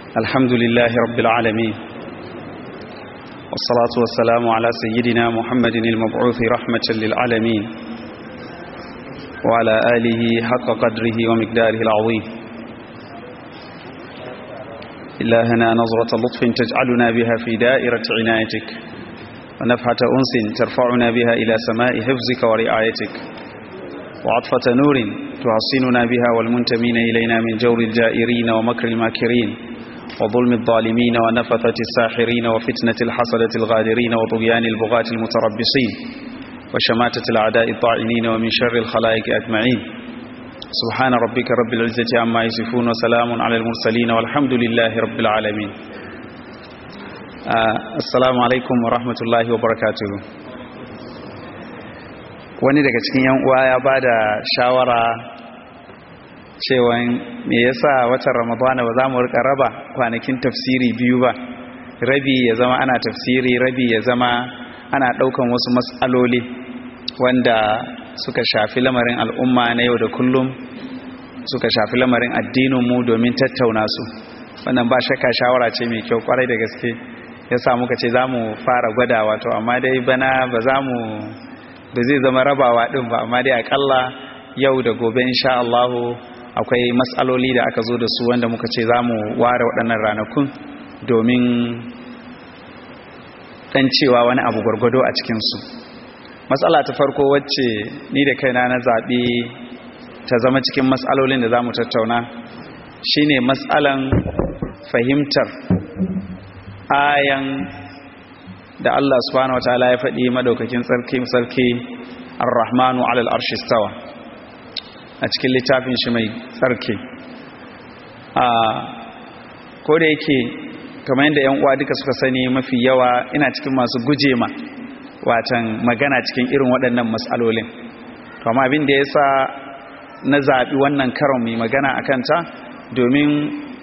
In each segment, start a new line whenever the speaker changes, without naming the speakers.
الحمد لله رب العالمين والصلاة والسلام على سيدنا محمد المبعوث رحمة للعالمين وعلى آله حق قدره ومقداره العظيم إلهنا نظرة لطف تجعلنا بها في دائرة عنايتك ونفحة أنس ترفعنا بها إلى سماء حفظك ورعايتك وعطفة نور تحصننا بها والمنتمين إلينا من جور الجائرين ومكر الماكرين وظلم الظالمين ونفثة الساحرين وفتنة الحسدة الغادرين وطغيان البغاة المتربصين وشماتة الأعداء الطاعنين ومن شر الخلائق أجمعين سبحان ربك رب العزة عما يصفون وسلام على المرسلين والحمد لله رب العالمين آه السلام عليكم ورحمة الله وبركاته wani daga cikin yan uwa ya bada shawara cewa me yasa watan ramadana ba za mu rika raba kwanakin tafsiri biyu ba rabi ya zama ana tafsiri rabi ya zama ana daukan wasu matsaloli wanda suka shafi lamarin al'umma na yau da kullum suka shafi lamarin addinin mu domin tattauna su wannan ba shakka shawara ce mai kyau kwarai da gaske ya sa muka ce za mu fara gwadawa to amma dai bana ba za mu da zai zama rabawa din ba amma dai akalla yau da gobe insha Allah akwai matsaloli da aka zo da su wanda muka ce zamu ware waɗannan ranakun domin dan cewa wani abu gwargwado a cikin su matsala ta farko wacce ni da kaina na zabi ta zama cikin matsalolin da zamu tattauna shine matsalan fahimtar ayan da Allah subhanahu wataala ya faɗi madaukakin sarki sarki ar-rahmanu alal arshi stawa a cikin littafin shi mai sarki a ko da yake kamar yadda yan uwa duka suka sani mafi yawa ina cikin masu guje ma watan magana cikin irin waɗannan matsalolin to amma abin da yasa na zaɓi wannan karon mai magana a kanta domin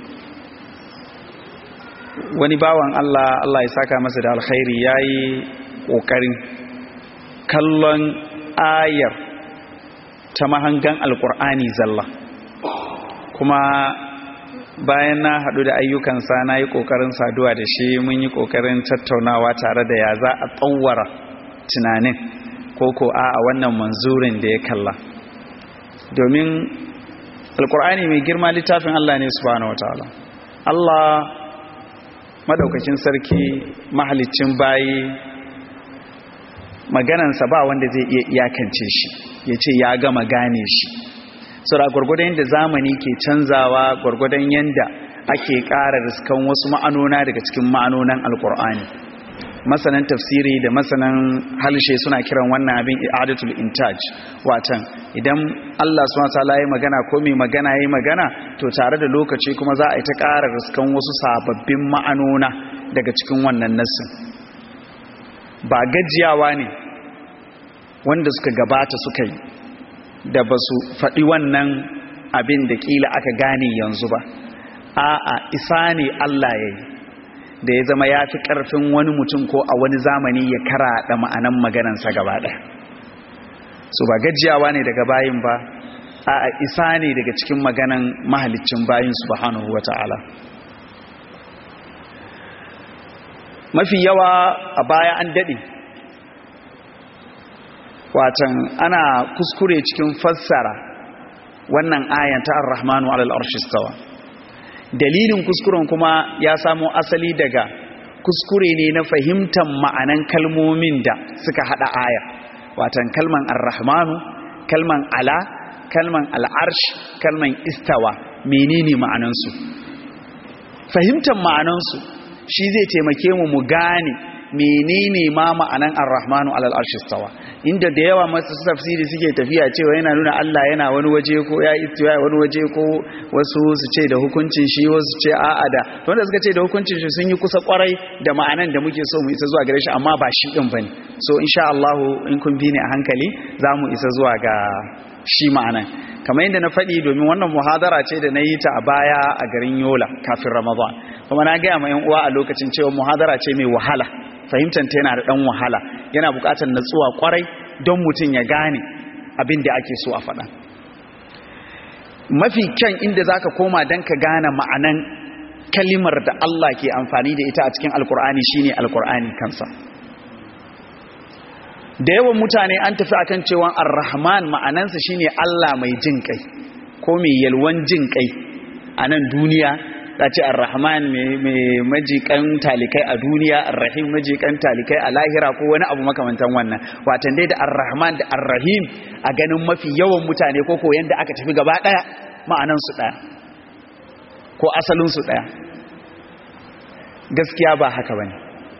wani bawan Allah Allah ya saka masa da alkhairi yayi kokarin kallon ayar ta mahangan alkur'ani zalla kuma bayan na hadu da ayyukansa na yi kokarin saduwa da shi mun yi kokarin tattaunawa tare da ya za a tsawara tunanin ko a a wannan manzurin da ya kalla domin alkur'ani mai girma littafin Allah ne subhanahu wataala Allah madaukakin sarki mahalicin bayi maganansa ba wanda zai iya iyakance shi ya ce ya gama gane shi sura gwargwadon yadda zamani ke canzawa gwargwadon yadda ake ƙara riskan wasu ma'anona daga cikin ma'anonan alkur'ani masanan tafsiri da masanan halshe suna kiran wannan abin i'adatul intaj watan idan Allah subhanahu wataala ya magana ko mai magana yayi magana to tare da lokaci kuma za a yi ta ƙara riskan wasu sababbin ma'anona daga cikin wannan nassin ba gajiyawa ne wanda suka gabata suka yi da ba su faɗi wannan abin da ƙila aka gane yanzu ba a'a isa ne Allah ya yi da ya zama ya fi ƙarfin wani mutum ko a wani zamani ya karaɗa ma'anan maganansa gaba ɗaya su ba gajiyawa ne daga bayin ba a isa ne daga cikin maganan mahalicin bayin subhanahu wa ta'ala mafi yawa a baya an daɗe watan ana kuskure cikin fassara wannan ayan ta ar-rahmanu alal arshistawa dalilin kuskuren kuma ya samo asali daga kuskure ne na fahimtar ma'anan kalmomin da suka hada aya watan kalman ar-rahmanu kalman ala kalman al-arsh kalman istawa menene ma'anansu fahimtar ma'anansu shi zai taimake mu mu gane menene ma ma'anan ar-rahmanu alal arsh istawa inda da yawa masu tafsiri suke tafiya cewa yana nuna Allah yana wani waje ko ya istiwa wani waje ko wasu su ce da hukuncin shi wasu ce a'a da wanda suka ce da hukuncin shi sun yi kusa kwarai da ma'anan da muke so mu isa zuwa gare shi amma ba shi din bane so insha Allah in kun bi ni a hankali za mu isa zuwa ga shi ma'anan kamar yadda na faɗi domin wannan muhadara ce da na yi ta a baya a garin Yola kafin Ramadan kuma na gaya ma 'yan uwa a lokacin cewa muhadara ce mai wahala fahimtanta yana da ɗan wahala yana buƙatar natsuwa kwarai don mutum ya gane abin da ake so a faɗa mafi kyan inda za ka koma don ka gane ma'anan kalimar da Allah ke amfani da ita a cikin alkur'ani shine alkur'ani kansa da yawan mutane an tafi akan cewa ar-rahman ma'anansa shine Allah mai jin kai ko mai yalwan jin kai a nan duniya ta ce ar-rahman mai majikan talikai a duniya ar-rahim majikan talikai a lahira ko wani abu makamantan wannan watan dai da ar-rahman da ar-rahim a ganin mafi yawan mutane ko ko yanda aka tafi gaba daya ma'anan su daya ko asalin su daya gaskiya ba haka bane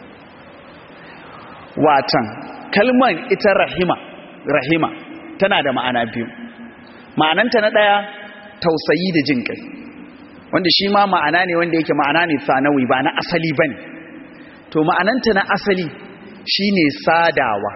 watan kalman ita rahima rahima tana da ma'ana biyu ma'ananta na daya tausayi da jin kai wanda shi ma ma'ana ne wanda yake ma'ana ne sanawi ba na asali bane to ma'ananta na asali shine sadawa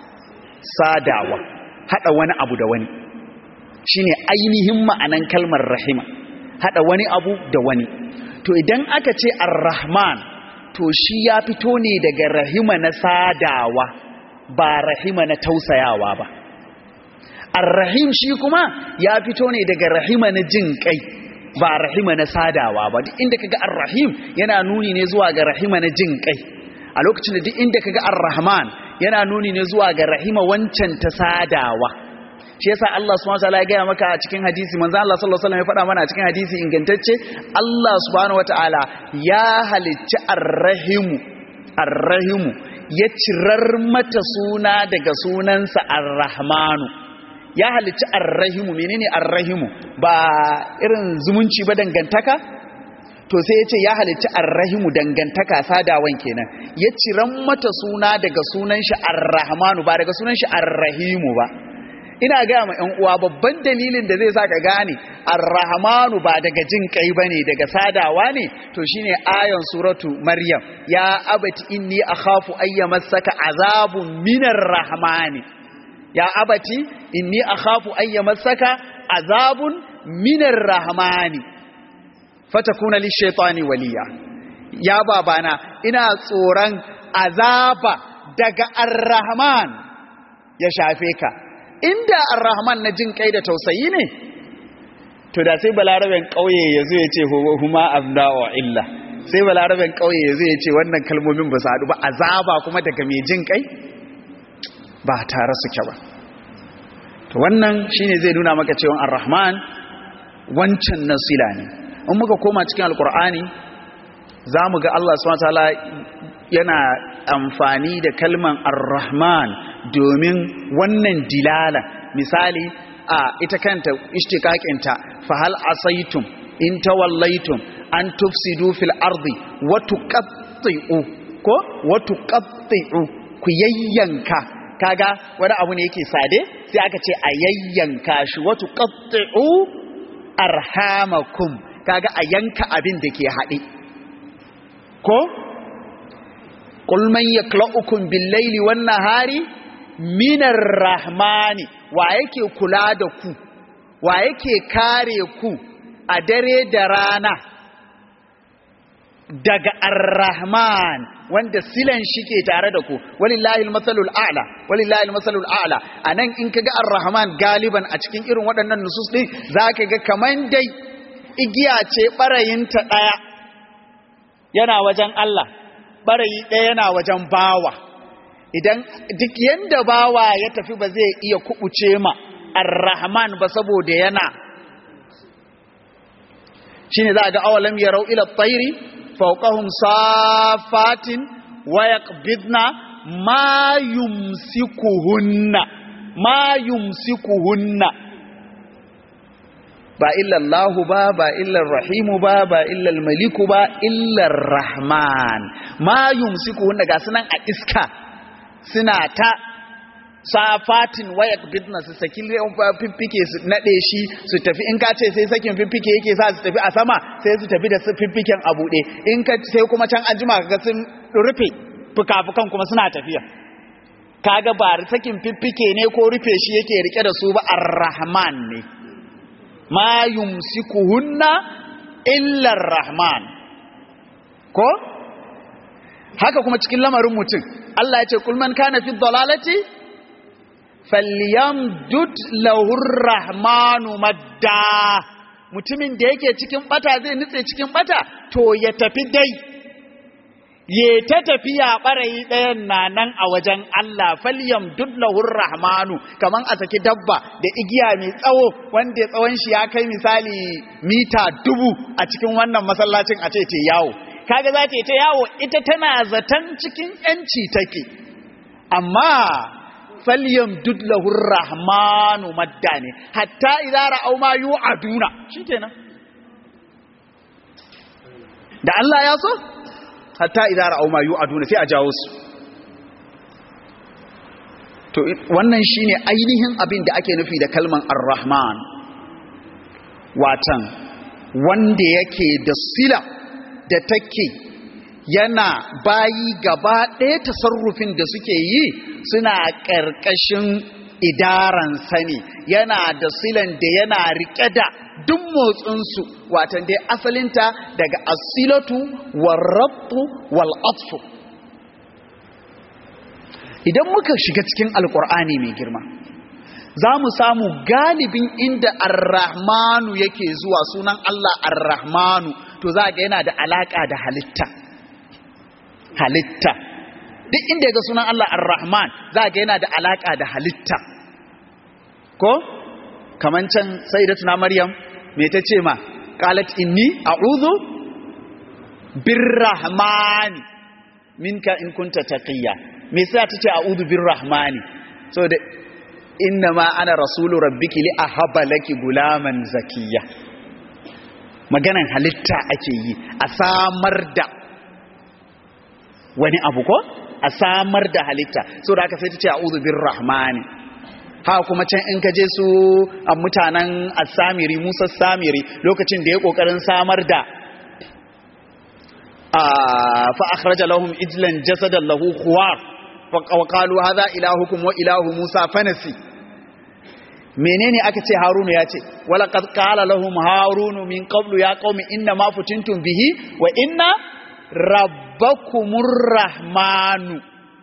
sadawa hada wani abu da wani shine ainihin ma'anan kalmar rahima hada wani abu da wani to idan aka ce ar-rahman to shi ya fito ne daga rahima na sadawa ba rahima na tausayawa ba ar-rahim shi kuma ya fito ne daga rahima na jin kai ba rahima na sadawa ba duk inda kaga ar-rahim yana nuni ne zuwa ga rahima na jin kai a lokacin da duk inda kaga ar-rahman yana nuni ne zuwa ga rahima wancan ta sadawa shi yasa Allah subhanahu wataala ya gaya maka a cikin hadisi manzo Allah sallallahu alaihi wasallam ya faɗa mana a cikin hadisi ingantacce Allah subhanahu wataala ya halicci ar-rahimu ar-rahimu ya cirar mata suna daga sunansa ar-rahmanu ya halicci arrahimu menene arrahimu ba irin zumunci ba dangantaka to sai ya ce ya halicci arrahimu dangantaka sadawan kenan ya ciran mata suna daga sunan shi arrahmanu ba daga sunan shi arrahimu ba ina gaya ma 'yan uwa babban dalilin da zai sa ka gane arrahmanu ba daga jin kai bane daga sadawa ne to shine ayon suratu maryam ya abati inni akhafu ayyamassaka azabun minar rahmani ya abati inni akhafu an yamassaka azabun minar rahmani fatakuna lishaitani waliya ya babana ina tsoron azaba daga arrahman ya shafe ka inda arrahman na jin kai da tausayi ne to da sai balaraben kauye yazo ya ce huma abda wa illa sai balaraben kauye yazo ya ce wannan kalmomin ba su haɗu ba azaba kuma daga mai jin kai ba tare suke ba to wannan shine zai nuna maka cewa ar-rahman wancan nasila ne in muka koma cikin alkur'ani zamu ga Allah subhanahu wataala yana amfani da kalman ar-rahman domin wannan dilala misali a ita kanta ishtiqaqinta fa hal asaitum in tawallaitum an tufsidu fil ardi wa tuqatti'u ko wa tuqatti'u ku yayyanka kaga wani abu ne yake sade sai aka ce a yayyanka shi watu qatti'u arhamakum kaga a yanka abin da ke haɗe ko qul man yaklaukum bil laili wan nahari minar rahmani wa yake kula da ku wa yake kare ku a dare da rana daga ar-rahman wanda silan shi ke tare da ku walillahi al-masalul a'la walillahi al-masalul a'la anan in kaga ar-rahman galiban a cikin irin waɗannan nusus din zaka ga kaman dai igiya ce barayinta daya yana wajen Allah barayi daya yana wajen bawa idan duk yanda bawa ya tafi ba zai iya kubuce ma ar-rahman ba saboda yana shine za ga awalam yarau ila at-tayri fawqahum safatin wa yaqbidna ma yumsikuhunna ma yumsikuhunna ba illa Allah ba ba illa Rahim ba ba illa Malik ba illa Rahman ma yumsikuhunna ga sunan a iska suna ta safatin waya bidna su saki fiffike su nade shi su tafi in ka ce sai sakin fiffike yake sa su tafi a sama sai su tafi da fiffiken a buɗe in ka sai kuma can an jima kaga sun rufe fukafukan kuma suna tafiya kaga ba sakin fiffike ne ko rufe shi yake rike da su ba ar-rahman ne ma yumsikuhunna illa ar-rahman ko haka kuma cikin lamarin mutum Allah ya ce kul man kana fi dhalalati falyamdud lahu rahmanu madda mutumin da yake cikin bata zai nutse cikin bata to ya tafi dai ye ta tafiya ɓarayi ɗayan na nan a wajen Allah falyam dullahur rahmanu kaman a saki dabba da igiya mai tsawo wanda tsawon shi ya kai misali mita dubu a cikin wannan masallacin a ce te yawo kaga za ta ta yawo ita tana zaton cikin yanci take amma falyam dullahur rahmanu madda ne hatta idza ra'aw ma yu'aduna shikenan da Allah ya so hatta idan ra'au ma yu'aduna sai a jawo su to wannan shine ainihin abin da ake nufi da kalman ar-rahman watan wanda yake da sila da take yana bayi gaba ɗaya tasarrufin da suke yi suna ƙarƙashin idaran sani yana da silan da yana riƙe da duk motsinsu watan dai asalinta daga asilatu warrabtu wal'atfu idan muka shiga cikin alkur'ani mai girma za mu samu galibin inda arrahmanu yake zuwa sunan Allah arrahmanu to za ga yana da alaƙa da halitta halitta duk inda ga sunan Allah arrahman za ga yana da alaƙa da halitta ko kaman can sai da tuna maryam me ta ce ma qalat inni a'udhu birrahmani minka in kunta taqiya me sai ta ce a'udhu birrahmani so da inna ma ana rasulu rabbiki li ahaba laki gulaman zakiya maganan halitta ake yi a samar da wani abu ko a samar da halitta so da aka sai ta ce a'udhu birrahmani ha kuma can in ka je su a mutanen asamiri musa samiri lokacin da ya kokarin samar da fa akhraja lahum ijlan jasadan lahu khuwar wa qalu hadha ilahukum wa ilahu musa fanasi menene aka ce harunu ya ce wala qad qala lahum harunu min qablu ya qaumi inna ma futintum bihi wa inna rabbakumur rahmanu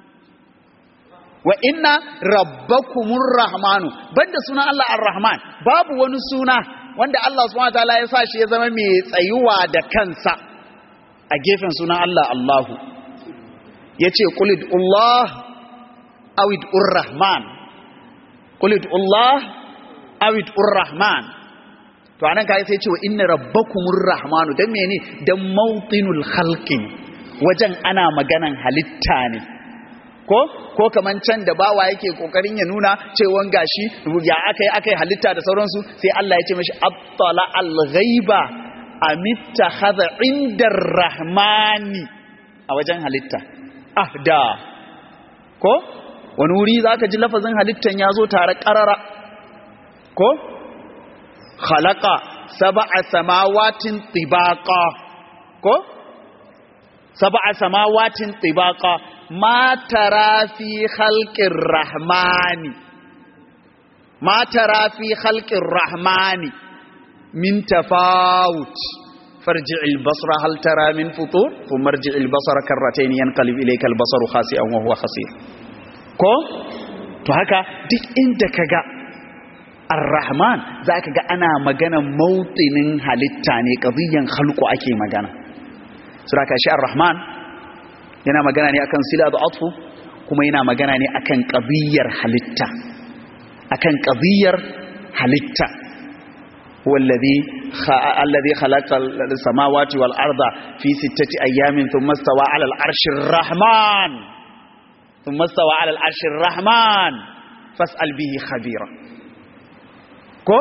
wa inna rabbakumur rahmanu banda sunan Allah ar-rahman babu wani suna wanda Allah subhanahu wataala ya sa shi ya zama mai tsayuwa da kansa a gefen sunan Allah Allahu yace qulid Allah awid ur-rahman qulid Allah awid ur-rahman to anan kai sai ce wa inna rabbakumur rahmanu dan mene dan mawtinul khalqi wajen ana maganan halitta ne ko ko kaman can da bawa yake kokarin ya nuna cewa gashi ya akai akai halitta da sauransu sai Allah ya ce mishi attala al-ghaiba amittakhadha indar rahmani a wajen halitta ahda ko wani wuri zaka ji lafazin halittan ya zo tare karara ko khalaqa sab'a samawatin tibaqa ko sab'a samawatin tibaqa ma tara fi khalqir rahmani ma tara fi khalqir rahmani min tafawut farji' al-basra hal tara min futur thumma arji' al-basara karratayn yanqalib ilayka al-basaru khasi'an wa huwa khasir ko to haka duk inda kaga ar-rahman zaka ga ana magana mautinin halitta ne qadiyan khalqu ake magana suraka shi ar-rahman yana magana ne akan sila da atfu kuma yana magana ne akan qadiyar halitta akan qadiyar halitta wallazi alladhi khalaqa as-samawati wal arda fi sittati ayamin thumma stawa 'ala al-'arshi ar-rahman thumma stawa 'ala al-'arshi ar-rahman fas'al bihi khabira ko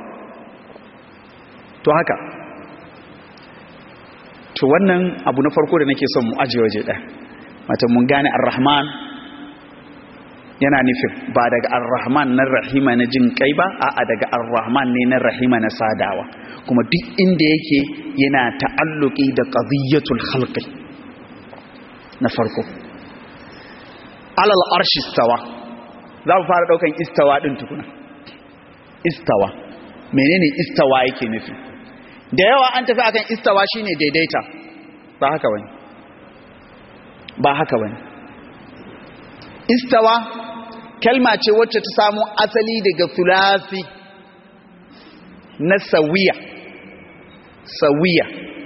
to haka to wannan abu na farko da nake son mu aje waje ɗaya mata mun gane ar-rahman yana nufin ba daga ar-rahman na rahima na jin kai ba a'a daga ar-rahman ne na rahima na sadawa kuma duk inda yake yana ta'alluki da qadiyatul khalqi na farko alal arshi istawa za mu fara daukan istawa din tukuna istawa menene istawa yake nufi da yawa an tafi akan istawa shine daidaita ba haka bane ba haka bane istawa kalma ce wacce ta samu asali daga thulathi na sawiya sawiya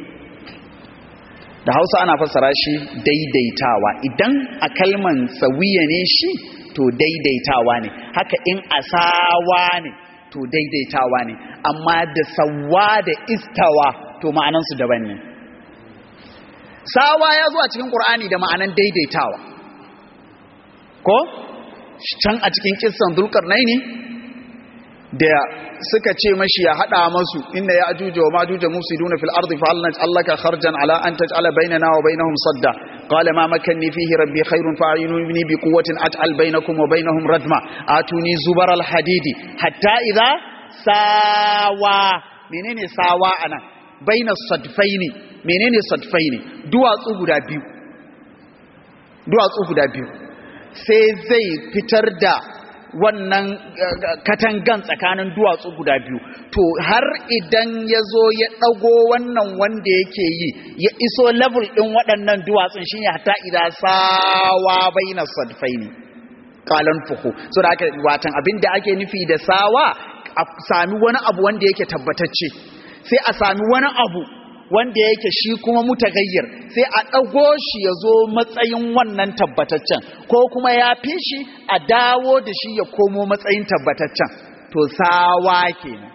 da hausa ana fassara shi daidaitawa idan a kalman sawiya ne shi to daidaitawa ne haka in asawa ne to daidaitawa ne amma da sawa da istawa to ma'anansu daban ne sawa ya zo a cikin ƙur'ani da ma'anan daidaitawa ko can a cikin kissan dulkarnai ne da suka ce mashi ya hada masu inna ya ajuja wa majuja mufsiduna fil ardi fa alnaj allaka kharjan ala an taj'ala bainana wa bainahum sadda qala ma makanni fihi rabbi khairun fa'inuni bi quwwatin at'al bainakum wa bainahum radma atuni zubar al hadidi hatta idha sawa menene sawa anan baina sadfaini menene sadfaini duwatsu guda biyu duwatsu guda biyu sai zai fitar da wannan katangan tsakanin duwatsu guda biyu to har idan ya zo ya ɗago wannan wanda yake yi ya iso level ɗin waɗannan duwatsun shine hatta idan sawa baina sadfaini kalan fuhu so da aka watan abin da ake nufi da sawa a sami wani abu wanda yake tabbatacce sai a sami wani abu wanda yake shi kuma mutagayyar sai a ɗago shi ya zo matsayin wannan tabbataccen ko kuma ya fi shi a dawo da shi ya komo matsayin tabbataccen to sawa kenan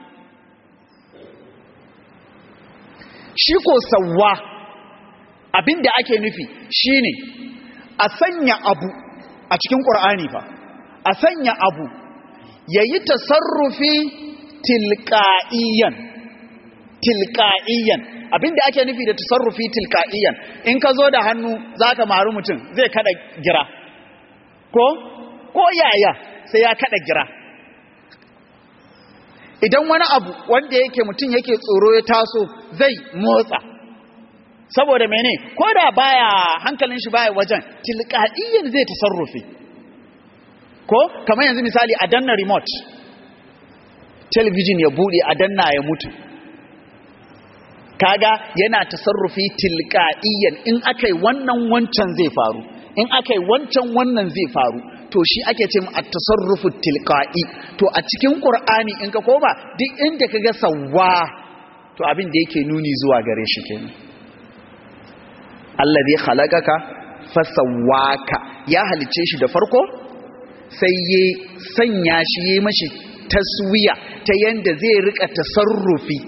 shi ko sawa abinda ake nufi shine a sanya abu a cikin ƙur'ani fa a sanya abu ya yi tasarrufi tilka'iyan tilka'iyan abinda ake nufi da tasarrufi tilka'iyan in ka zo da hannu za ka maru mutum zai kada gira ko ko yaya sai ya kada gira idan wani abu wanda yake mutum yake tsoro ya taso zai motsa saboda mene ko da baya hankalin shi baya wajen tilka'iyan zai tasarrufi ko kamar yanzu misali a danna remote television ya bude a danna ya mutu kaga yana tasarrufi tilka'iyan in akai wannan wancan zai faru in akai wancan wannan zai faru to shi ake ce a tasarrufu tilka'i to a cikin qur'ani in ka koma duk inda kaga sawwa to abin da yake nuni zuwa gare shi kenan allazi khalaqaka fasawwaka ya halice shi da farko sai ya sanya shi ya mashi taswiya ta yanda zai rika tasarrufi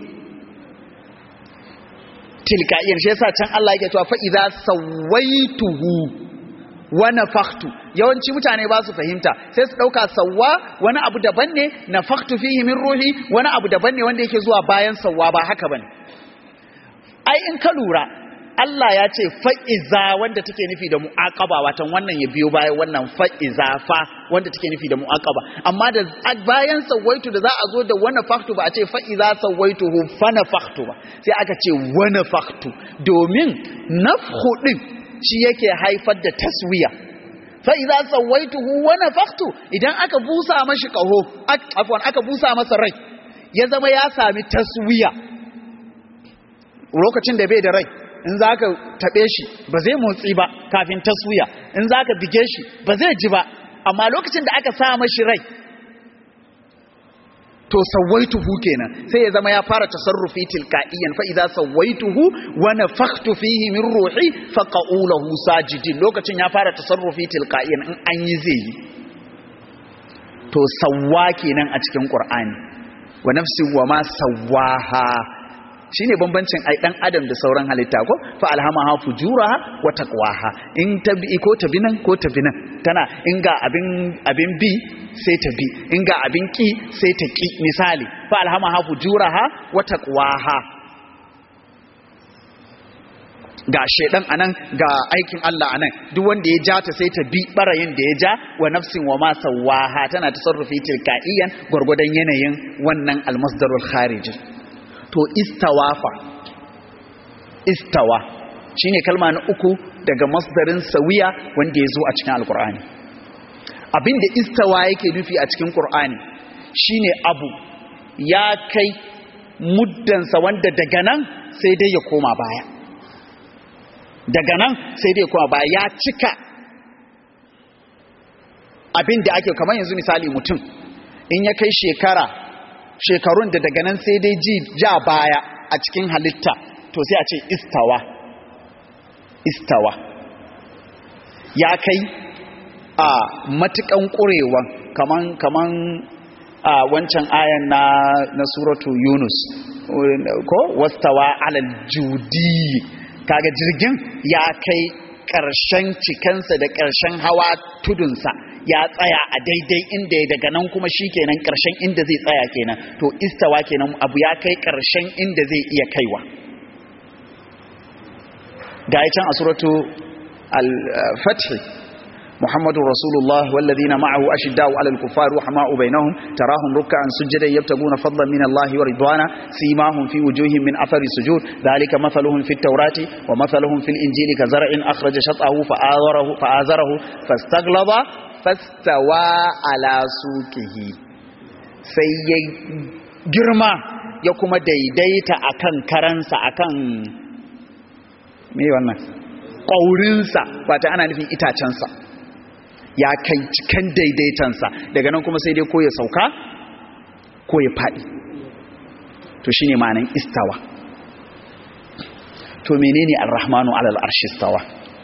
tilka'iyar shi yasa can Allah yake cewa fa idza sawaituhu wa nafakhtu yawanci mutane ba su fahimta sai su dauka sawwa wani abu daban ne nafakhtu fihi min ruhi wani abu daban ne wanda yake zuwa bayan sawwa ba haka bane ai in ka lura Allah ya ce fa'iza wanda take nufi da mu'aqaba watan wannan ya biyo bayan wannan fa'iza fa wanda take nufi da mu'aqaba amma da bayan sawaitu da za a zo da wana faktu ba a ce fa'iza sawaituhu fana faktu ba sai aka ce wana faktu domin nafhu din shi yake haifar da taswiya fa'iza sawaituhu wana faktu idan aka busa mashi kaho afwan aka busa masa rai ya zama ya sami taswiya lokacin da bai da rai in za ka taɓe shi ba zai motsi ba kafin taswiya in za ka bige shi ba zai ji ba amma lokacin da aka sa mashi rai to sawaituhu kenan sai ya zama ya fara tasarrufi tilka'iyan fa idza sawaituhu wa nafakhtu fihi min ruhi fa qa'ulahu sajidin lokacin ya fara tasarrufi tilka'iyan in an yi zai yi to sawwa kenan a cikin qur'ani wa nafsi wa ma sawwaha shine bambancin ai dan adam da sauran halitta ko fa alhamaha fujuraha wa taqwaha in tabi ko tabinan ko tabinan tana in ga abin abin bi sai ta bi in ga abin ki sai ta ki misali fa alhamaha fujuraha wa taqwaha ga shedan anan ga aikin Allah anan duk wanda ya ja ta sai ta bi barayin da ya ja wa nafsin wa ma sawaha tana tasarrufi tilkaiyan gurgudan yanayin wannan almasdarul khariji to istawafa istawa shine kalma na uku daga masdarin sawiya wanda ya zo a cikin alkur'ani abinda istawa yake nufi a cikin qur'ani shine abu ya kai muddansa wanda daga nan sai dai ya koma baya daga nan sai dai ya koma baya ya cika abinda ake kamar yanzu misali mutum in ya kai shekara shekarun da daga nan sai dai ji ja baya a cikin halitta to sai a ce istawa istawa ya kai a matukan ƙurewan kaman kaman a wancan ayan na na suratu yunus ko wastawa alal judi kaga jirgin ya kai ƙarshen cikansa da ƙarshen hawa tudunsa ya tsaya a daidai inda ya daga nan kuma shi kenan ƙarshen inda zai tsaya kenan to istawa kenan abu ya kai ƙarshen inda zai iya kaiwa ga can a suratu al-fath محمد رسول الله والذين معه أشداء على الكفار وحماء بينهم تراهم ركعا سجدا يبتغون فضلا من الله ورضوانا سيماهم في وجوههم من أثر السجود ذلك مثلهم في التوراة ومثلهم في الإنجيل كزرع أخرج شطأه فآذره, فآذره فاستغلظ فاستوى على سوقه سي جرما يكما ديديت أكن كرنس أكن me wannan ƙaurinsa ba ta ana nufin itacensa ya kai cikin daidaitansa daga nan kuma sai dai ko ya sauka ko ya faɗi to shine ma'anin istawa to menene ar-rahmanu alal arshi istawa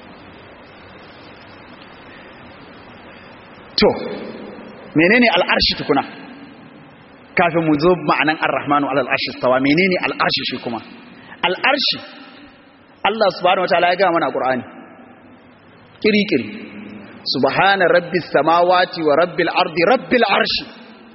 to menene al-arshi tukuna kafin mu zo ma'anan ar-rahmanu alal arshi istawa menene al-arshi shi kuma al-arshi Allah subhanahu wataala ya ga mana Qur'ani kiri-kiri subhana rabbis samawati wa rabbil ardi rabbil arshi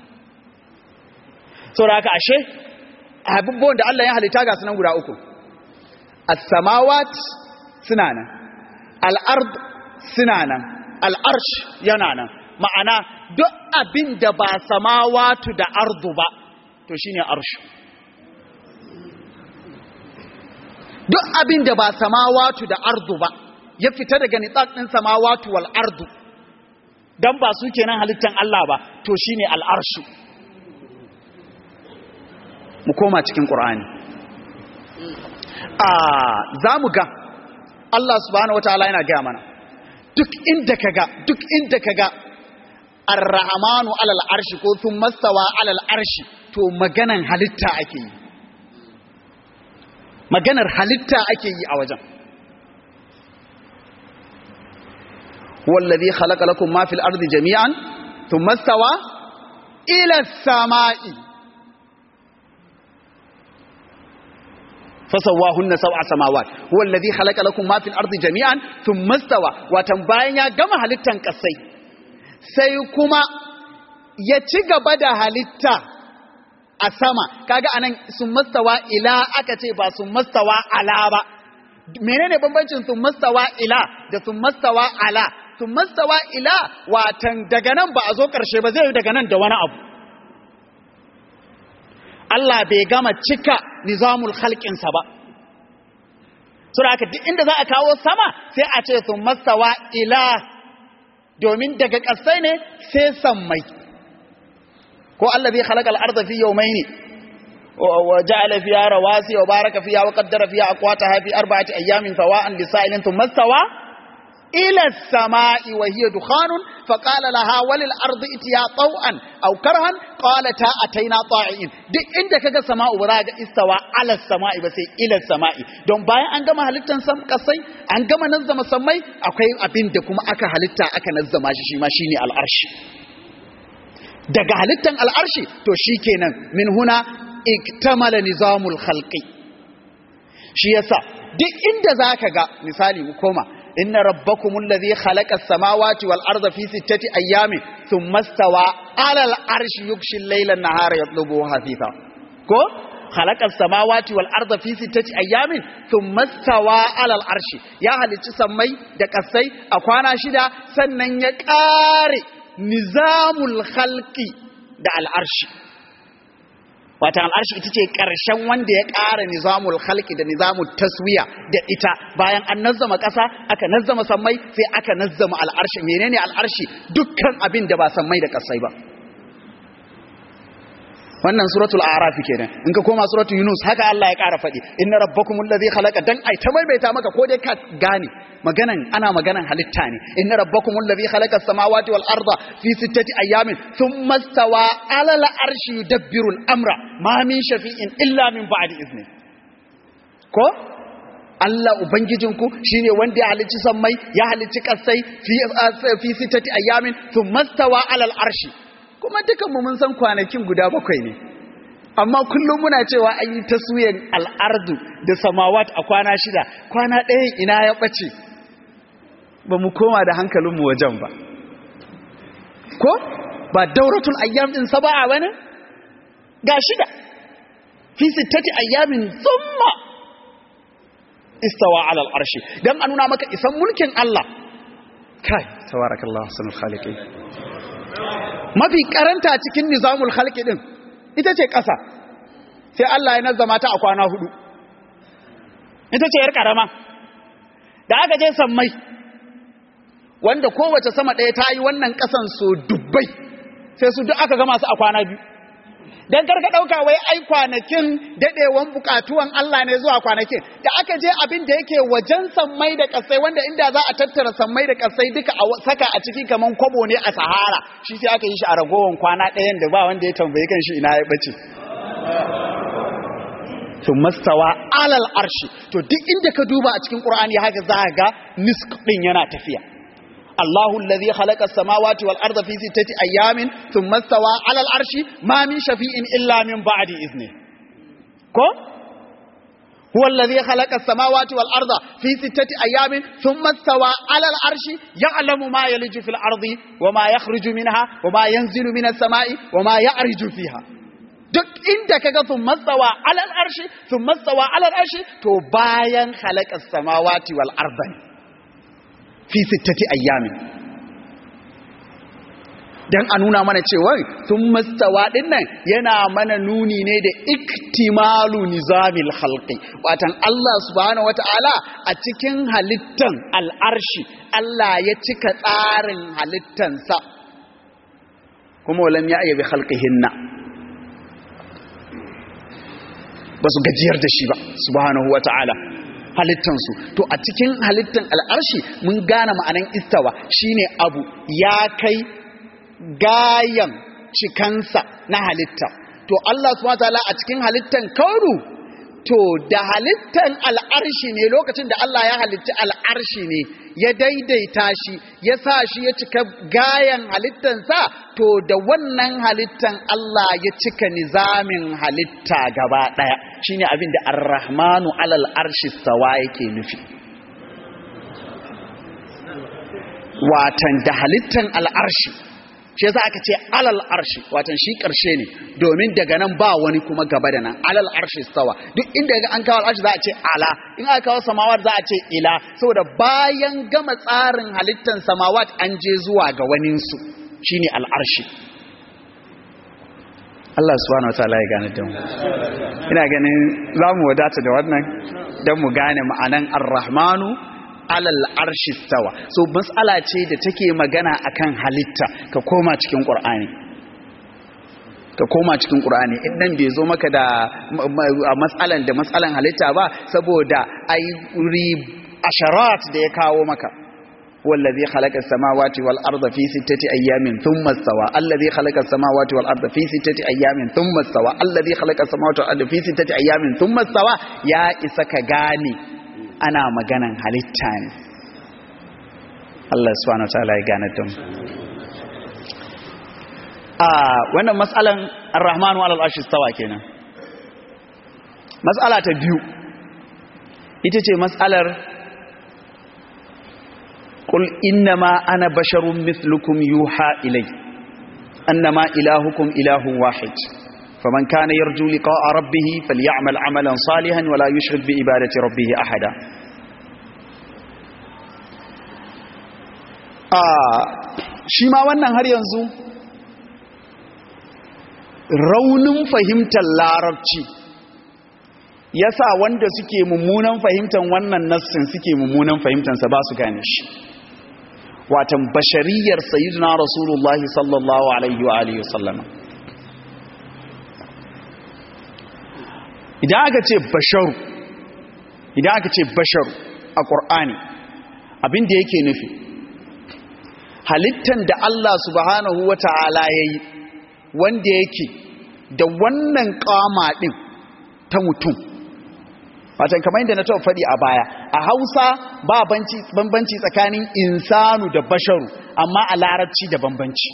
saboda haka ashe abubuwan da Allah ya halitta ga sunan guda uku as-samawat suna nan al-ard suna nan al-arsh yana nan ma'ana duk abin da ba samawatu da ardu ba to shine arshu duk abin da ba samawatu da ardu ba ya fita daga nitsak ɗin samawatu wal ardu dan ba su kenan halittan Allah ba to shine al'arshu mu koma cikin Qur'ani a zamu ga Allah subhanahu wataala yana ga mana duk inda kaga duk inda kaga ar-rahmanu alal arshi ko thumma stawa alal arshi to maganan halitta ake yi maganar halitta ake yi a wajen wallazi khalaqa lakum ma fil ardi jami'an thumma stawa ila as-sama'i fasawahunna sab'a samawat wallazi khalaqa lakum ma fil ardi jami'an thumma stawa watan bayan ya gama halittan kasai sai kuma ya ci gaba da halitta a sama kaga anan sun mastawa ila aka ce ba sun mastawa ala ba menene bambancin sun mastawa ila da sun mastawa ala sun mastawa ila watan daga nan ba a zo karshe ba zai yi daga nan da wani abu Allah bai gama cika nizamul khalqinsa ba sura haka duk inda za a kawo sama sai a ce sun mastawa ila domin daga ƙasai ne sai sammai ko allazi khalaqal arda fi yawmayn wa ja'ala fiha rawasi wa baraka fiha wa qaddara fiha aqwataha fi arba'ati ayamin sawa'an lisa'ilin thumma stawa ila as-sama'i wa hiya dukhanun fa qala laha walil ardi itiya taw'an aw karhan qalata ataina ta'in duk inda kaga sama'u ba za ga istawa ala as-sama'i ba sai ila as-sama'i don bayan an gama halittan sam kasai an gama nazzama sammai akwai abin da kuma aka halitta aka nazzama shi shi ma shine al-arshi daga halittan al'arshi to shi kenan min huna iktamala nizamul khalqi shi yasa duk inda zaka ga misali mu koma inna rabbakumul ladhi khalaqa as-samawati wal arda fi sittati ayyamin thumma stawa 'ala al-arshi yughshi al-layla an-nahara yatlubuhu hafifa ko khalaqa as-samawati wal arda fi sittati ayyamin thumma stawa 'ala al-arshi ya halicci sammai da kasai a kwana shida sannan ya kare nizamul khalqi da al'arshi wata al'arshi ita ce ƙarshen wanda ya ƙara nizamul khalqi da nizamul taswiya da ita bayan an nazzama ƙasa aka nazzama sammai sai aka nazzama al'arshi menene al'arshi dukkan abin da ba sammai da ƙasai ba wannan suratul a'raf kenan in ka koma suratul yunus haka Allah ya ƙara faɗi inna rabbakumul ladhi khalaqa dan ai ta maimaita maka ko dai ka gane maganan ana maganan halitta ne inna rabbakumul ladhi khalaqa as-samawati wal arda fi sittati ayamin thumma stawa 'ala al-arshi yudabbiru al-amra ma min shafi'in illa min ba'di izni ko Allah ubangijinku shine wanda ya halicci sammai ya halicci kasai fi fi sitati ayamin thumma stawa alal arshi kuma dukan mu mun san kwanakin guda bakwai ne amma kullum muna cewa an yi taswiyan al'ardu da samawat a kwana shida kwana ɗayan ina ya ɓace ba mu koma da hankalinmu wajen ba ko ba dauratul ayyam din saba'a bane ga shida fi sittati ayyamin thumma istawa ala al-arshi dan a nuna maka isan mulkin Allah kai tabarakallahu sunul khaliqin mafi karanta cikin nizamul khalqi din ita ce ƙasa sai Allah ya nazzama ta a kwana hudu ita ce yar karama da aka je sammai wanda kowace sama ɗaya ta yi wannan ƙasan so dubbai sai su duk aka gama su a kwana biyu don karka ɗauka wai ai kwanakin daɗewan buƙatuwan Allah ne zuwa kwanakin da aka je abin da yake wajen sammai da ƙasai wanda inda za a tattara sammai da ƙasai duka a saka a ciki kaman kwabo ne a sahara shi sai aka yi shi a ragowar kwana ɗayan da ba wanda ya tambayi kan shi ina ya ɓace to mastawa alal arshi to duk inda ka duba a cikin ƙur'ani haka za ga nisk ɗin yana tafiya الله الذي خلق السماوات والأرض في ستة أيام ثم استوى على العرش ما من شفيء إلا من بعد إذنه كو هو الذي خلق السماوات والأرض في ستة أيام ثم استوى على العرش يعلم ما يلج في الأرض وما يخرج منها وما ينزل من السماء وما يعرج فيها duk inda kaga sun mastawa alal arshi sun mastawa alal arshi to bayan khalaqa samawati wal arda fi sittati ayyamin dan a nuna mana cewa sun mastawa dinnan yana mana nuni ne da iktimalu nizamil khalqi watan Allah subhanahu wataala a cikin halittan al'arshi Allah ya cika tsarin halittansa kuma walam ya ayyabi khalqihinna ba su gajiyar da shi ba subhanahu wataala halittansu to a cikin halittan al'arshi mun gane ma'anan istawa shine abu ya kai gayan cikansa na halitta to Allah subhanahu wataala a cikin halittan kauru to da halittan al'arshi ne lokacin da Allah ya halitta al'arshi ne ya daidaita shi ya sa shi ya cika gayan halittansa to da wannan halittan Allah ya cika nizamin halitta gaba ɗaya shine abin da ar-rahmanu alal arshi sawa yake nufi watan da halittan al'arshi shi yasa aka ce alal arshi watan shi karshe ne domin daga nan ba wani kuma gaba da nan alal arshi stawa duk inda ga an kawo arshi za a ce ala in aka kawo samawat za a ce ila saboda bayan gama tsarin halittan samawat an je zuwa ga waninsu shine al'arshi Allah subhanahu wataala ya gane da mu ina ganin za mu wadata da wannan don mu gane ma'anan ar-rahmanu alal arshi stawa so matsala ce da take magana akan halitta ka koma cikin qur'ani ka koma cikin qur'ani in nan bai zo maka da matsalan da matsalan halitta ba saboda ai asharat da ya kawo maka والذي خلق السماوات والأرض في ستة أيام ثم استوى الذي خلق السماوات والأرض في ستة أيام ثم استوى الذي خلق السماوات والأرض في ستة أيام ثم استوى يا إسك غاني ana maganan halitta ne Allah subhanahu wa ta'ala ya gane tun a wannan matsalan ar-rahmanu alal arshi stawa kenan matsala ta biyu ita ce matsalar qul innama ana basharun mithlukum yuha ilay annama ilahukum ilahun wahid فمن كان يرجو لقاء ربه فليعمل عملا صالحا ولا يشرك بعبادة ربه أحدا shi ma wannan har yanzu raunin fahimtar larabci yasa wanda suke mummunan fahimtar wannan nassin suke mummunan fahimtarsa ba su gane shi watan bashariyar sayyidina rasulullahi sallallahu alaihi wa alihi wasallama idan aka ce basharu idan aka ce basharu a ƙur'ani abinda yake nufi halittan da Allah subhanahu wa ta'ala ya yi wanda yake da wannan ƙama ɗin ta mutum watan kamar yadda na taɓa faɗi a baya a hausa ba bambanci tsakanin insanu da basharu amma a larabci da bambanci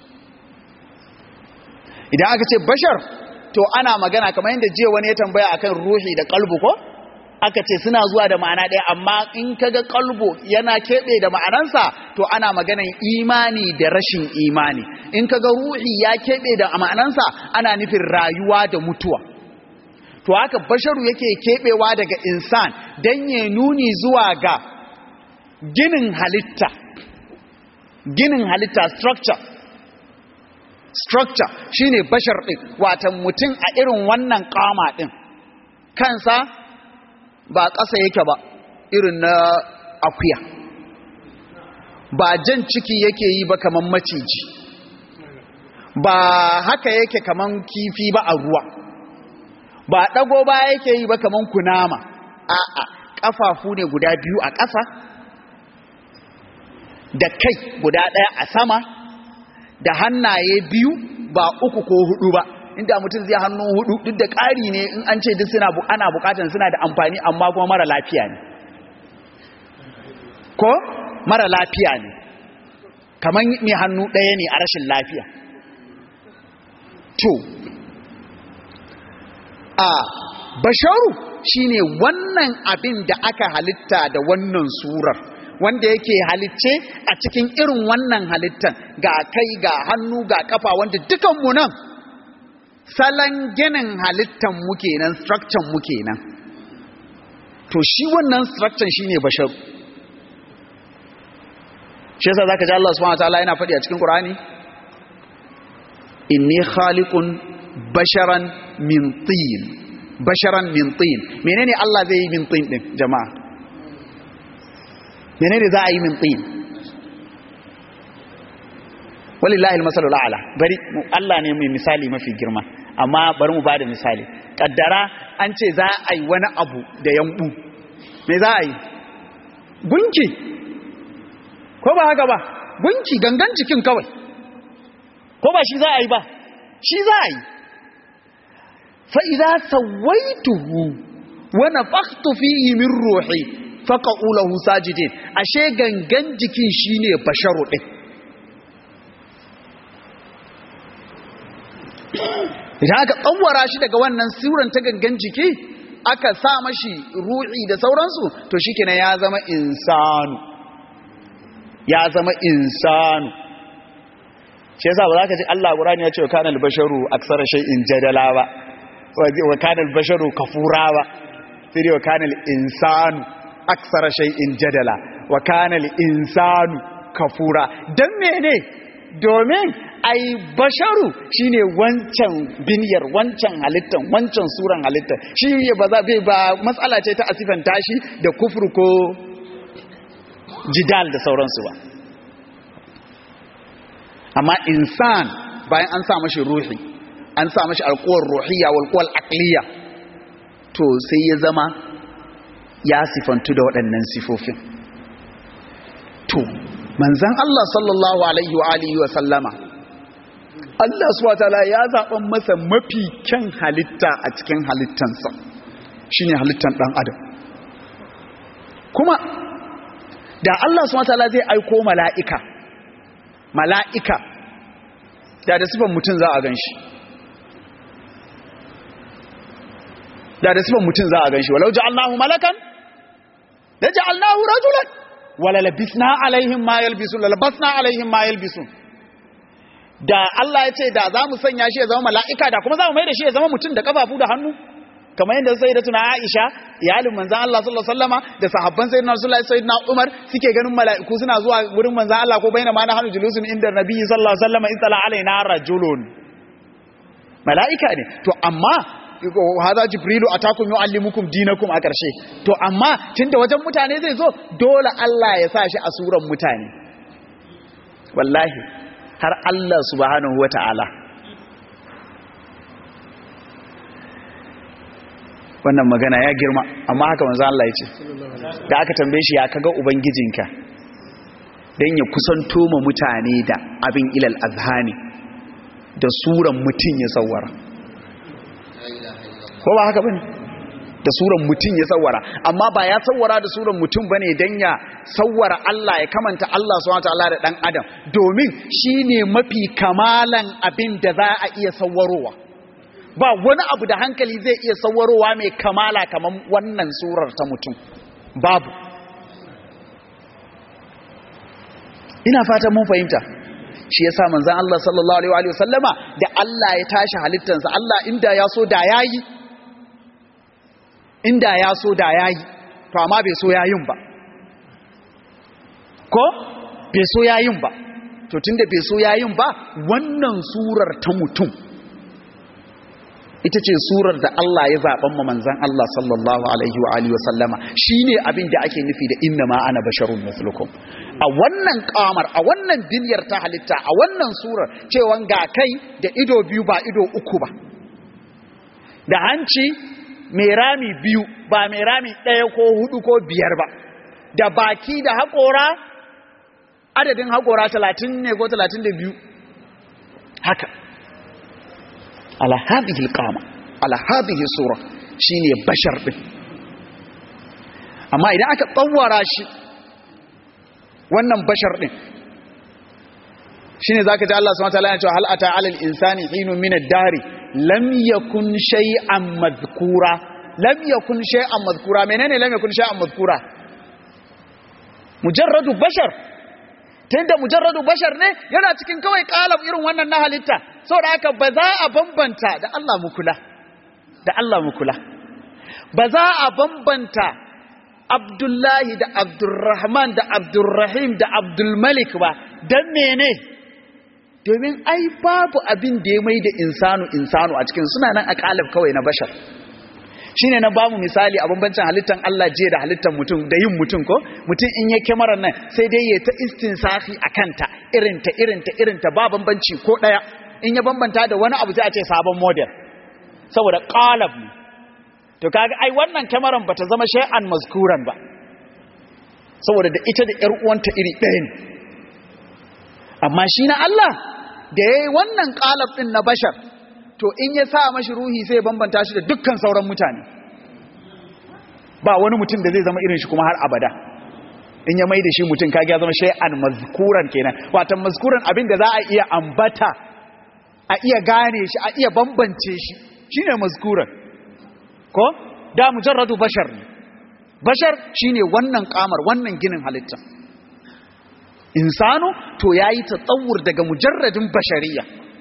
idan aka ce bashar to ana magana kamar yadda jiya wani ya tambaya akan ruhi da kalbu ko aka ce suna zuwa da ma'ana ɗaya amma in kaga kalbu yana keɓe da ma'anansa to ana maganan imani da rashin imani in kaga ruhi ya keɓe da ma'anansa ana nufin rayuwa da mutuwa to haka basharu yake keɓewa daga insan don ya nuni zuwa ga ginin halitta ginin halitta structure structure shine bashar ɗin watan mutum a irin wannan kama ɗin kansa ba ƙasa yake ba irin na akuya ba jan ciki yake yi ba kaman maciji ba haka yake kaman kifi ba a ruwa ba ɗago ba yake yi ba kaman kunama a'a ƙafafu ne guda biyu a ƙasa da kai guda ɗaya a sama da hannaye biyu ba uku ko hudu ba inda mutum zai hannu hudu duk da ƙari ne in an ce duk suna ana bukatan suna da amfani amma kuma mara lafiya ne ko mara lafiya ne kamar mai hannu ɗaya ne a rashin lafiya to a basharu shine wannan abin da aka halitta da wannan surar wanda yake halicce a cikin irin wannan halittan ga kai ga hannu ga kafa wanda dukanmu nan salon ginin halittan mu kenan structure mu kenan to shi wannan structure shine bashar shi yasa zaka ji Allah subhanahu wataala yana faɗi a cikin Qur'ani inni khaliqun basharan min tin basharan min tin menene Allah zai yi min tin din jama'a menene za a yi min tin walillahi almasalul a'la bari Allah ne mai misali mafi girma amma bari mu bada misali kaddara an ce za a yi wani abu da yambu me za a yi gunki ko ba haka ba gunki gangan jikin kawai ko ba shi za a yi ba shi za a yi fa idza sawaituhu wa nafakhtu fihi min ruhi faqa'u lahu sajidin ashe gangan jikin shine basharu din idan aka tsawara shi daga wannan suran ta gangan jiki aka sa mashi ruhi da sauransu to shikenan ya zama insanu ya zama insanu shi yasa ba za ka ji Allah Qur'ani ya ce wa kana al-basharu aksara shay'in jadala ba wa kana al-basharu kafura ba sai dai wa kana al-insanu aksara shay'in jadala wa kana al-insanu kafura dan mene domin ai basharu shine wancan biniyar wancan halittan wancan suran halittan shi ne ba za ba matsala ce ta asifan tashi da kufur ko jidal da sauransu ba amma insan bayan an sa mashi ruhi an sa mashi alkuwar ruhiyya walkuwar akliya to sai ya zama ya sifantu da waɗannan sifofin to manzan Allah sallallahu alaihi wa alihi wa sallama Allah subhanahu ya zaɓan masa mafi kyan halitta a cikin halittansa shine halittan ɗan adam kuma da Allah subhanahu zai aiko mala'ika mala'ika da da sifan mutum za a gan shi da da sifan mutum za a gan shi walau ja'alnahu malakan da ja'alnahu rajulan wala labisna alaihim ma yalbisun la labasna alaihim ma yalbisun da Allah ya ce da za mu sanya shi ya zama mala'ika da kuma za mu mai da shi ya zama mutum da kafafu da hannu kamar yadda sai da tuna Aisha iyalin manzan Allah sallallahu alaihi wasallama da sahabban sayyidina Rasulullahi sayyidina Umar suke ganin mala'iku suna zuwa wurin manzan Allah ko baina ma na hanu julusun inda nabiyyi sallallahu alaihi wasallama istala alaina rajulun mala'ika ne to amma haza jibrilu atakum yuallimukum dinakum a karshe to amma tunda wajen mutane zai zo dole Allah ya sa shi a suran mutane wallahi har Allah subhanahu wata'ala wannan magana ya girma amma haka manzo Allah ya ce da aka tambaye shi ya kaga ubangijinka dan ya kusanto ma mutane da abin ilal azhani da suran mutun ya sawara ko ba haka bane da suran mutum ya sawwara amma ba ya sawwara da suran mutum bane dan ya sawwara Allah ya kamanta Allah subhanahu wataala da dan adam domin shine mafi kamalan abin da za a iya sawwarowa ba wani abu da hankali zai iya sawwarowa mai kamala kamar wannan surar ta mutum babu ina fatan mun fahimta shi yasa manzon Allah sallallahu alaihi wa sallama da Allah ya tashi halittansa Allah inda ya so da yayi inda ya so da yayi to amma bai so yayin ba ko bai so yayin ba to tunda bai so yayin ba wannan surar ta mutum ita ce surar da Allah ya zaɓan ma manzan Allah sallallahu alaihi wa alihi wa sallama shine abin da ake nufi da inna ma ana basharun mislukum a wannan kamar a wannan duniyar ta halitta a wannan surar cewan ga kai da ido biyu ba ido uku ba da hanci mai rami biyu ba mai rami ɗaya ko hudu ko biyar ba da baki da haƙora adadin haƙora talatin ne ko talatin da biyu haka ala hadhihi alqama ala hadhihi sura shine bashar din amma idan aka tsawara shi wannan bashar din shine zaka ji Allah subhanahu wa ta'ala ya ce hal ata alal insani hinun min ad-dahr lam yakun shay'an madhkura lam yakun shay'an madhkura menene lam yakun shay'an madhkura mujarradu bashar tunda mujarradu bashar ne yana cikin kawai kalab irin wannan na halitta saboda haka ba za a bambanta da Allah mu kula da Allah mu kula ba za a bambanta Abdullahi da Abdurrahman da Abdurrahim da Abdulmalik ba dan mene domin ai babu abin da ya mai da insanu insanu a cikin suna nan a kalab kawai na bashar shine na bamu misali a bambancin halittan Allah jiya da halittan mutum da yin mutum ko mutum in ya kyamarar nan sai dai ya ta istinsafi a kanta irinta irinta irinta ba bambanci ko ɗaya in ya bambanta da wani abu sai a ce sabon model saboda qalab ne to kaga ai wannan kyamaran bata zama shay'an mazkuran ba saboda da ita da ƴar uwanta iri ɗaya ne amma shi na Allah da yayi wannan qalab din na bashar to in ya sa mashi ruhi sai bambanta shi da dukkan sauran mutane ba wani mutum da zai zama irin shi kuma har abada in ya mai da shi mutum kage ya zama shay'an mazkuran kenan watan mazkuran abin da za a iya ambata a iya gane shi a iya bambance shi shine mazkuran ko da mujarradu bashar ne bashar shine wannan kamar wannan ginin halitta insanu to yayi tsawur daga mujarradin bashariya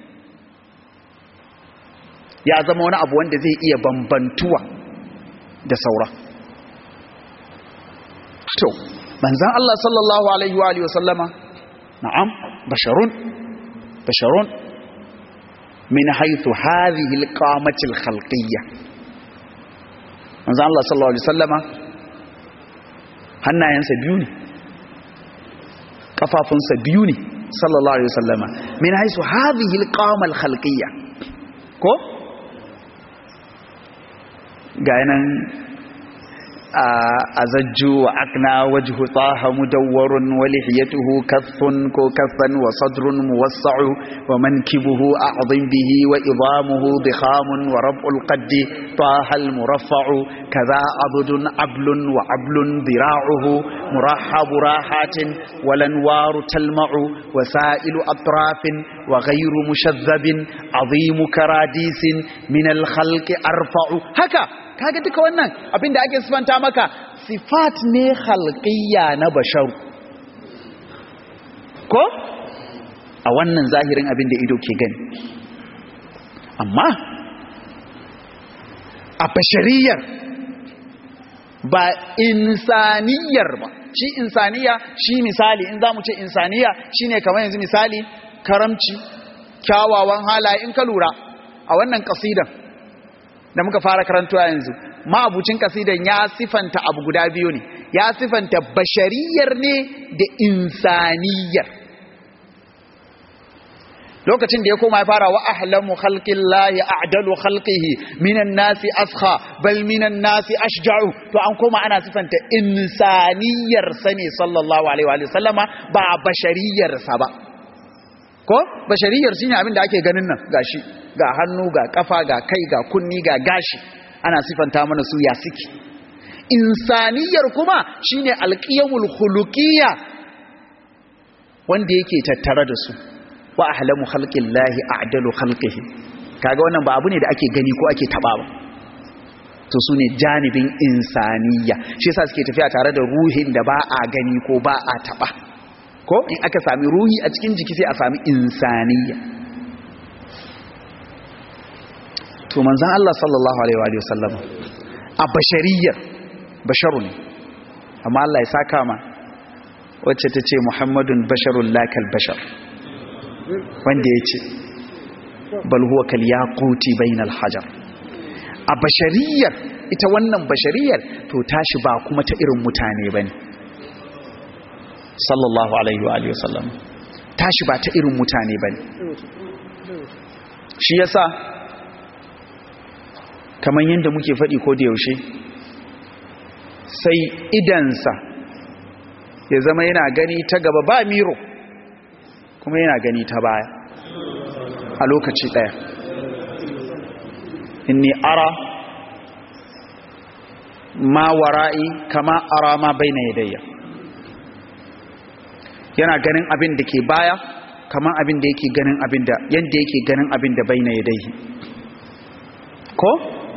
ya zama wani abu wanda zai iya bambantuwa da saura to manzan Allah sallallahu alaihi wa alihi wa sallama na'am basharun basharun min haythu hadhihi alqamati alkhalqiyya manzan Allah sallallahu alaihi wa sallama hannayensa biyu ne kafafunsa biyu ne sallallahu alaihi wa sallama min haythu hadhihi alqama alkhalqiyya ko ga nan a zajju wa akna wajhu taha mudawwarun wa lihiyatuhu kaffun ko kaffan wa sadrun muwassa'u wa mankibuhu a'dhim bihi wa idamuhu dikhamun wa rab'ul qaddi taha al muraffa'u kaza abdun ablun wa ablun dira'uhu murahhabu rahatin wa lanwaru talma'u wa sa'ilu atrafin wa ghayru mushazzabin azimu karadisin min al khalqi arfa'u haka kaga duka wannan abinda ake sifanta maka sifat ne khalqiyya na bashar ko a wannan zahirin abin da ido ke gani amma a bashariyar ba insaniyar ba shi insaniya shi misali in za mu ce insaniya shine kamar yanzu misali karamci kyawawan halaye in ka lura a wannan kasidan da muka fara karantuwa yanzu ma'abucin kasidan ya sifanta abu guda biyu ne ya sifanta bashariyar ne da insaniyar lokacin da ya koma ya fara wa ahlamu khalqillahi a'dalu khalqihi minan nasi askha bal minan nasi ashja'u to an koma ana sifanta insaniyar sani sallallahu alaihi wa sallama ba bashariyar sa ba ko bashariyar shine abin da ake ganin nan gashi ga hannu ga kafa ga kai ga kunni ga gashi ana sifanta mana su ya suke insaniyar kuma shine alqiyamul khuluqiyya wanda yake tattare da su wa ahlamu khalqillahi a'dalu khalqihi kaga wannan ba abu ne da ake gani ko ake taba ba to su ne janibin insaniya shi yasa suke tafiya tare da ruhin da ba a gani ko ba a taba ko in aka sami ruhi a cikin jiki sai a sami insaniya to manzon Allah sallallahu alaihi wa sallam a bashariyar basharu ne amma Allah ya saka ma wacce ta ce Muhammadun basharun lakal bashar wanda ya ce bal huwa kal yaquti bainal hajar a bashariyar ita wannan bashariyar to tashi ba kuma ta irin mutane bane sallallahu alaihi wa alihi wasallam tashi ba ta irin mutane bane shi yasa kamar yadda muke faɗi ko da yaushe sai idansa ya zama yana gani ta gaba ba miro kuma yana gani ta baya a lokaci ɗaya inni ara ma wara'i kama ara ma baina yadayya yana ganin abin da ke baya kama abin da yake ganin abin da yanda yake ganin abin da baina yadayhi ko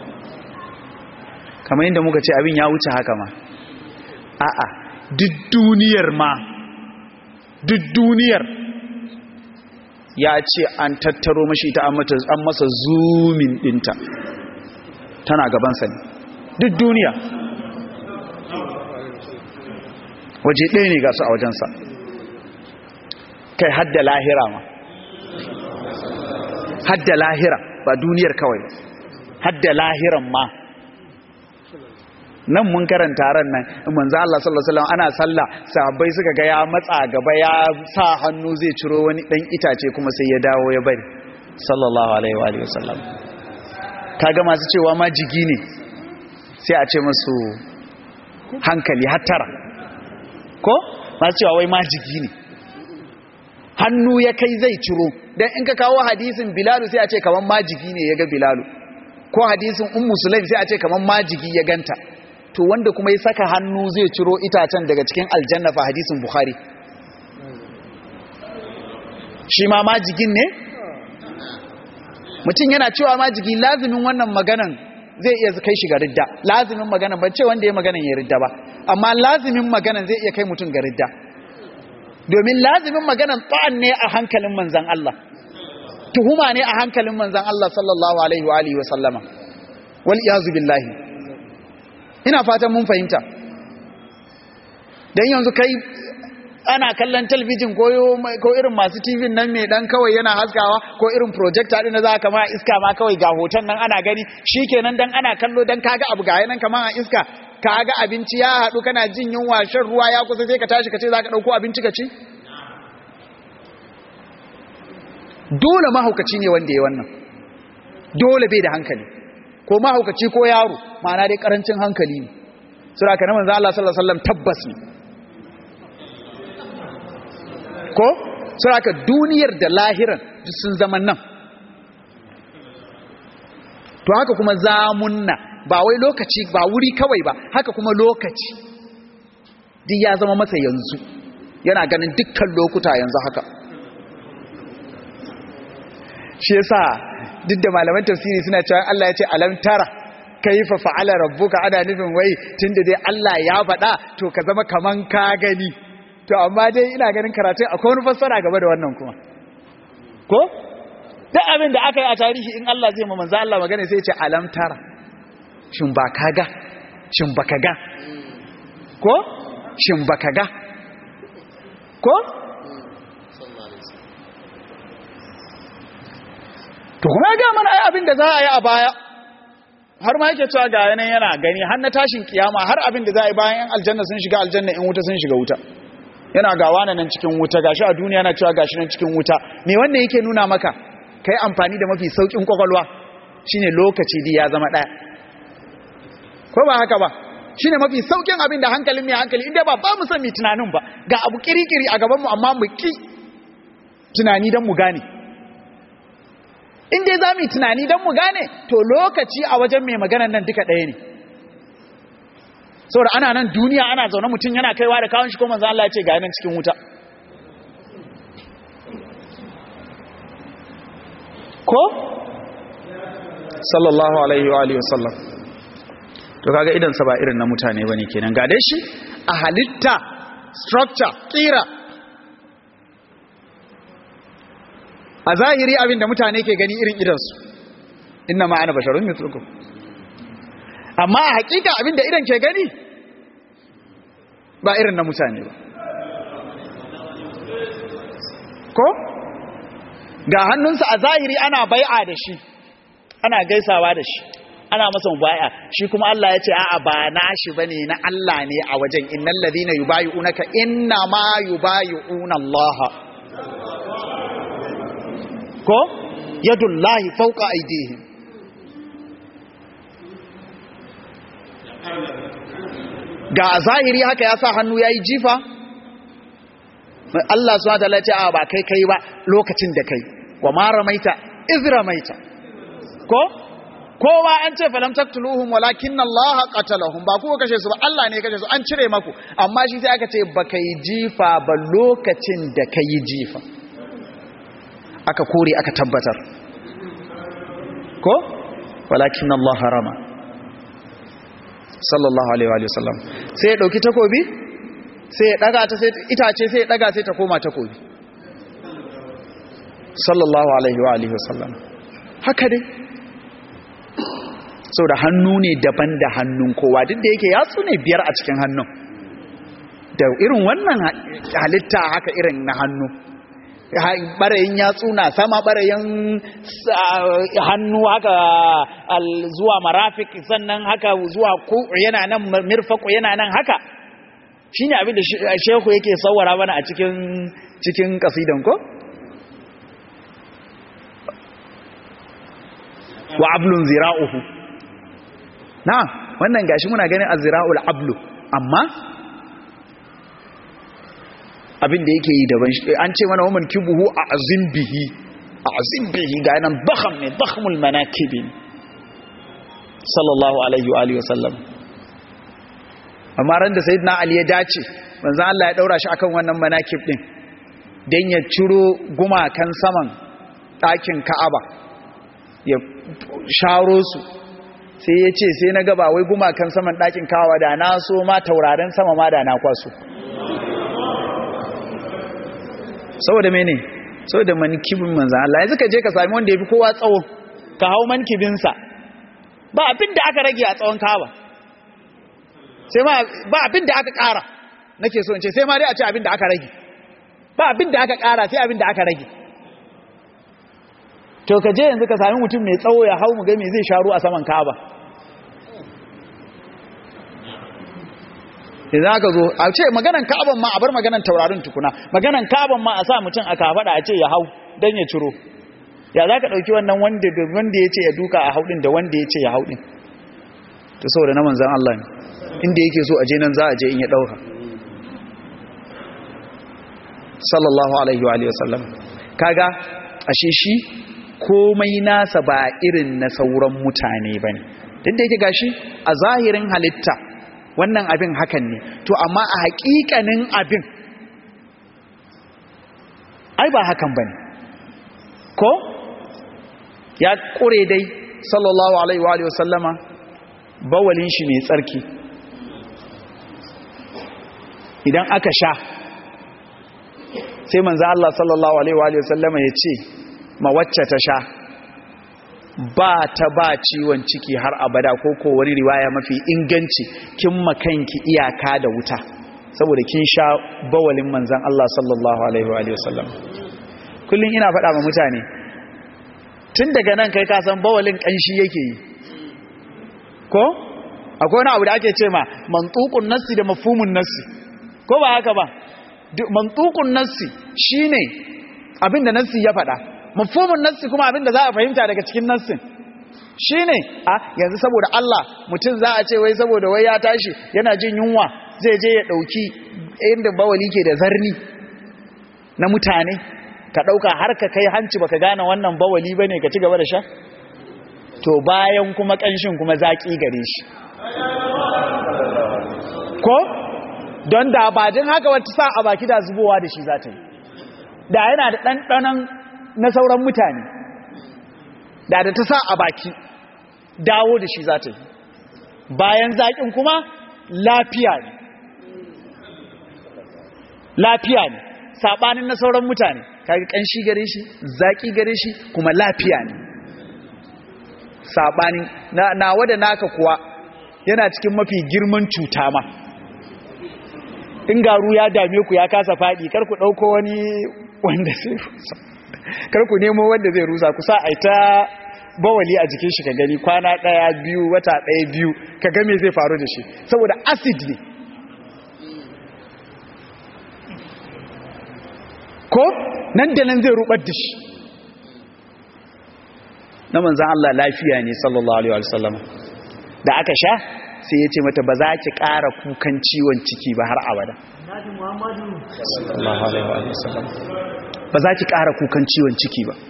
kamar yadda muka ce abin ya wuce haka ma a'a duk duniyar ma duk duniyar ya ce an tattaro mashi ta an masa zumin dinta tana gabansa ne duk duniya waje ɗaya ne ga su a wajensa kai hadda lahira ma hadda lahira ba duniyar kawai hadda lahiran ma nan mun karanta ran nan manzo Allah sallallahu alaihi wasallam ana sallah sahabbai suka ga ya matsa gaba ya sa hannu zai ciro wani dan itace kuma sai ya dawo ya bari sallallahu alaihi wa alihi wasallam kaga masu cewa ma jigi ne sai a ce musu hankali hattara ko masu cewa wai ma jigi ne hannu ya kai zai ciro dan in ka kawo hadisin bilalu sai a ce kaman majigi ne ya ga bilalu ko hadisin ummu sulaim sai a ce kaman majigi ya ganta to wanda kuma ya saka hannu zai ciro itacen daga cikin aljanna fa hadisin bukhari shi ma majigin ne mutum yana cewa majigi lazimin wannan maganan zai iya kai shi ga ridda lazimin maganan ban ce wanda ya maganan ya ridda ba amma lazimin maganan zai iya kai mutum ga ridda domin lazimin maganan ta'an ne a hankalin manzan Allah tuhuma ne a hankalin manzan Allah sallallahu alaihi wa alihi wa sallama wal iyazu billahi ina fatan mun fahimta dan yanzu kai ana kallon talbijin ko ko irin masu TV nan mai dan kawai yana haskawa ko irin projector din da za ka ma iska ma kawai ga hoton nan ana gani shikenan dan ana kallo dan kaga abu ga yanan kaman a iska kaga abinci ya hadu kana jin yunwa shan ruwa ya kusa sai ka tashi ka ce za ka dauko abinci ka ci dole mahaukaci ne wanda ya wannan dole bai da hankali ko mahaukaci ko yaro ma'ana dai karancin hankali ne sura kana manzo Allah sallallahu alaihi wasallam tabbas ne ko sura ka duniyar da lahiran duk sun zama nan to haka kuma zamunna ba wai lokaci ba wuri kawai ba haka kuma lokaci duk ya zama masa yanzu yana ganin dukkan lokuta yanzu haka shi yasa duk da malaman tafsiri suna cewa Allah ya ce alam tara kaifa fa'ala rabbuka ana nufin wai tunda dai Allah ya faɗa to ka zama kaman ka gani to amma dai ina ganin karatun akwai wani fassara gaba da wannan kuma ko duk abin da aka yi a tarihi in Allah zai ma manzo Allah magana sai ya ce alam tara shin ba ka ga shin baka ga ko shin baka ga ko to kuma ya ga mana ai abin da za a yi a baya har ma yake cewa ga yanayin yana gani har na tashin kiyama har abin da za a yi bayan yan aljanna sun shiga aljanna in wuta sun shiga wuta yana ga wani nan cikin wuta gashi a duniya na cewa gashi nan cikin wuta me wannan yake nuna maka kai amfani da mafi saukin kwakwalwa shine lokaci di ya zama daya ko ba haka ba shine mafi saukin abin da hankalin mai hankali inda ba ba mu san mi tunanin ba ga abu kirikiri a gaban mu amma mu ki tunani dan mu gane in dai za mu yi tunani don mu gane to lokaci a wajen mai maganan nan duka ɗaya ne saboda ana nan duniya ana zaune mutum yana kaiwa da kawon shi ko manzo Allah ya ce ga nan cikin wuta ko sallallahu alaihi wa alihi wasallam to kaga idan sa ba irin na mutane bane kenan ga dai shi a halitta structure kira a zahiri abinda mutane ke gani irin idansu inna ma ana basharun mithlukum amma a hakika abinda idan ke gani ba irin na mutane ba ko ga hannunsa a zahiri ana bai'a da shi ana gaisawa da shi ana masa bai'a shi kuma Allah ya ce a'a ba nashi bane na Allah ne a wajen innal ladina yubayyi'unaka inna ma yubayyi'una Allah ko yadullahi fawqa aydihim ga zahiri haka ya sa hannu yayi jifa Allah subhanahu wa ta'ala ya ce a ba kai kai ba lokacin da kai wa ma ramaita iz ramaita ko kowa an ce falam taqtuluhum walakin Allah qatalahum ba ku kashe su ba Allah ne kashe su an cire maku amma shi sai aka ce ba kai jifa ba lokacin da kai jifa aka kore aka tabbatar ko walakin Allah harama sallallahu alaihi wa sallam sai ya dauki takobi sai ya daga ta sai itace sai ya daga sai ta koma takobi sallallahu alaihi wa alihi wasallam haka dai sau da hannu ne daban da hannun kowa duk da yake yatsu ne biyar a cikin hannun da irin wannan halitta haka irin na hannu barayin yatsu na sama barayin hannu haka zuwa marafik sannan haka zuwa ku yana nan mirfaku yana nan haka shine abin da shehu yake sawara mana a cikin cikin kasidan ko wa ablun zira'uhu na wannan gashi muna ganin azra'ul ablu amma abin da yake yi daban an ce mana waman kibuhu a azim bihi a azim bihi ga nan dakham ne dakhmul manakib sallallahu alaihi wa alihi wasallam amma ran da sayyidina ali ya dace manzo Allah ya daura shi akan wannan manakib din dan ya ciro gumakan saman ɗakin Ka'aba ya sharo su sai ya ce sai na gaba wai gumakan saman ɗakin kawa da na so ma tauraren sama ma da na kwaso saboda mene saboda mankibin manzan Allah yanzu ka je ka sami wanda ya fi kowa tsawo ka hau mankibinsa ba abin da aka rage a tsawon kawa sai ma ba abin da aka ƙara nake so in ce sai ma dai a ce abin da aka rage ba abin da aka ƙara sai abin da aka rage to ka je yanzu ka sami mutum mai tsawo ya hau mu ga me zai sharu a saman kaba idan aka zo a ce maganan ka'aban ma a bar maganan taurarin tukuna maganan ka'aban ma a sa mutum a kafada a ce ya hau don ya ciro ya za ka ɗauki wannan wanda wanda ya ce ya duka a haudin da wanda ya ce ya haudin ta saboda na manzan Allah ne inda yake so a je nan za a je in ya ɗauka sallallahu alaihi wa sallam kaga ashe shi komai nasa ba irin na sauran mutane ba ne duk da yake gashi a zahirin halitta wannan abin hakan ne to amma a hakikanin abin ai ba hakan bane ko ya kure dai sallallahu alaihi wa alihi wasallama bawalin shi mai tsarki idan aka sha sai manzo Allah sallallahu alaihi wa alihi wasallama ya ce ma wacce ta sha ba ta ba ciwon ciki har abada ko ko wani riwaya mafi inganci kin makanki iyaka da wuta saboda kin sha bawalin manzan Allah sallallahu alaihi wa sallam kullun ina faɗa ma mutane tun daga nan kai ka san bawalin kanshi yake yi ko akwai wani abu da ake ce ma mantuqun nassi da mafhumun nassi ko ba haka ba mantuqun nassi shine abinda nassi ya faɗa mafhumin nassi kuma abin da za a fahimta daga cikin nassin shine a yanzu saboda Allah mutum za a ce wai saboda wai ya tashi yana jin yunwa zai je ya dauki inda bawali ke da zarni na mutane ka ɗauka har ka kai hanci baka gane wannan bawali bane ka ci gaba da sha to bayan kuma ƙanshin kuma zaƙi gare shi ko don da ba jin haka wata sa a baki da zubowa da shi za ta yi da yana da ɗanɗanon na sauran mutane da da ta sa a baki dawo da shi za ta yi bayan zaƙin kuma lafiya ne lafiya ne saɓanin na sauran mutane kaga ƙanshi gare shi zaƙi gare shi kuma lafiya ne saɓanin na wada naka kuwa yana cikin mafi girman cuta ma in garu ya dame ku ya kasa faɗi kar ku ɗauko wani wanda zai rusa kar ku nemo wanda zai rusa ku sa a ta bawali a jikin shi ka gani kwana ɗaya biyu wata ɗaya biyu ka game zai faru da shi saboda acid ne ko nan da nan zai rubar da shi na manzan Allah lafiya ne sallallahu alaihi wasallam da aka sha sai ya ce mata ba za ki ƙara kukan ciwon ciki ba har abada ba za ki ƙara kukan ciwon ciki ba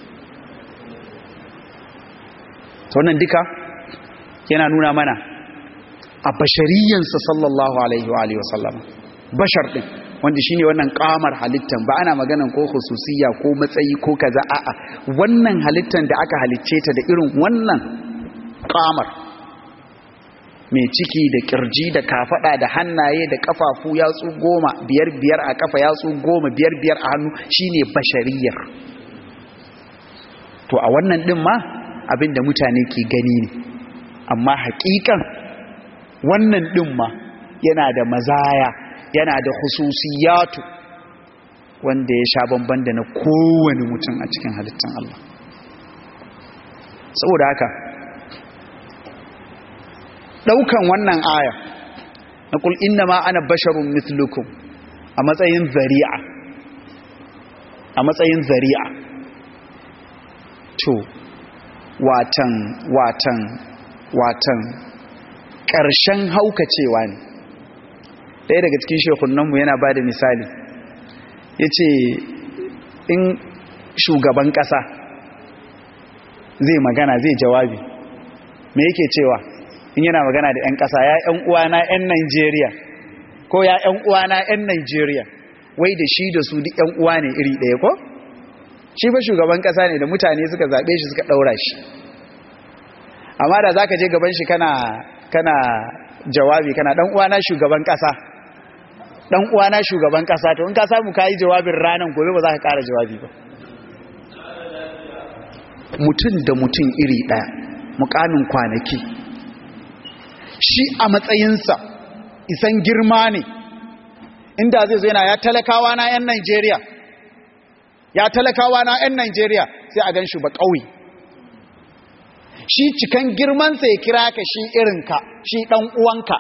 ta wannan duka yana nuna mana a bashariyansa sallallahu alaihi wa sallam bashar ɗin wanda shine wannan kamar halittan ba ana maganan ko khususiyya ko matsayi ko kaza a'a wannan halittan da aka halicce ta da irin wannan kamar mai ciki da kirji da kafada da hannaye da kafafu yatsu goma biyar biyar a kafa yatsu goma biyar biyar a hannu shine bashariyar to a wannan din ma abinda mutane ke gani ne amma hakikan wannan din ma yana da mazaya yana da khususiyatu wanda ya sha bamban da na kowane mutum a cikin halittar Allah saboda haka daukan wannan aya na kul ma ana basharun mithlukum a matsayin zari'a a matsayin zari'a to watan watan watan ƙarshen haukacewa ne ɗaya daga cikin shekunanmu yana ba da misali ya ce in shugaban ƙasa zai magana zai jawabi me yake cewa in yana magana da 'yan ƙasa ya 'yan uwana 'yan Najeriya ko ya 'yan uwana 'yan Najeriya wai da shi da su duk 'yan uwa ne iri ɗaya ko shi ba shugaban ƙasa ne da mutane suka zaɓe shi suka ɗaura shi amma da za ka je gaban shi kana kana jawabi kana ɗan uwana shugaban ƙasa ɗan uwana shugaban ƙasa to in ka samu ka yi jawabin ranar gobe ba za ka ƙara jawabi ba mutum da mutum iri ɗaya mukamin kwanaki shi a matsayinsa isan girma ne inda zai zo yana ya talakawa na 'yan Najeriya ya talakawa na 'yan Najeriya sai a gan shi ba ƙauye shi cikan girmansa ya kira ka shi irinka shi ɗan uwanka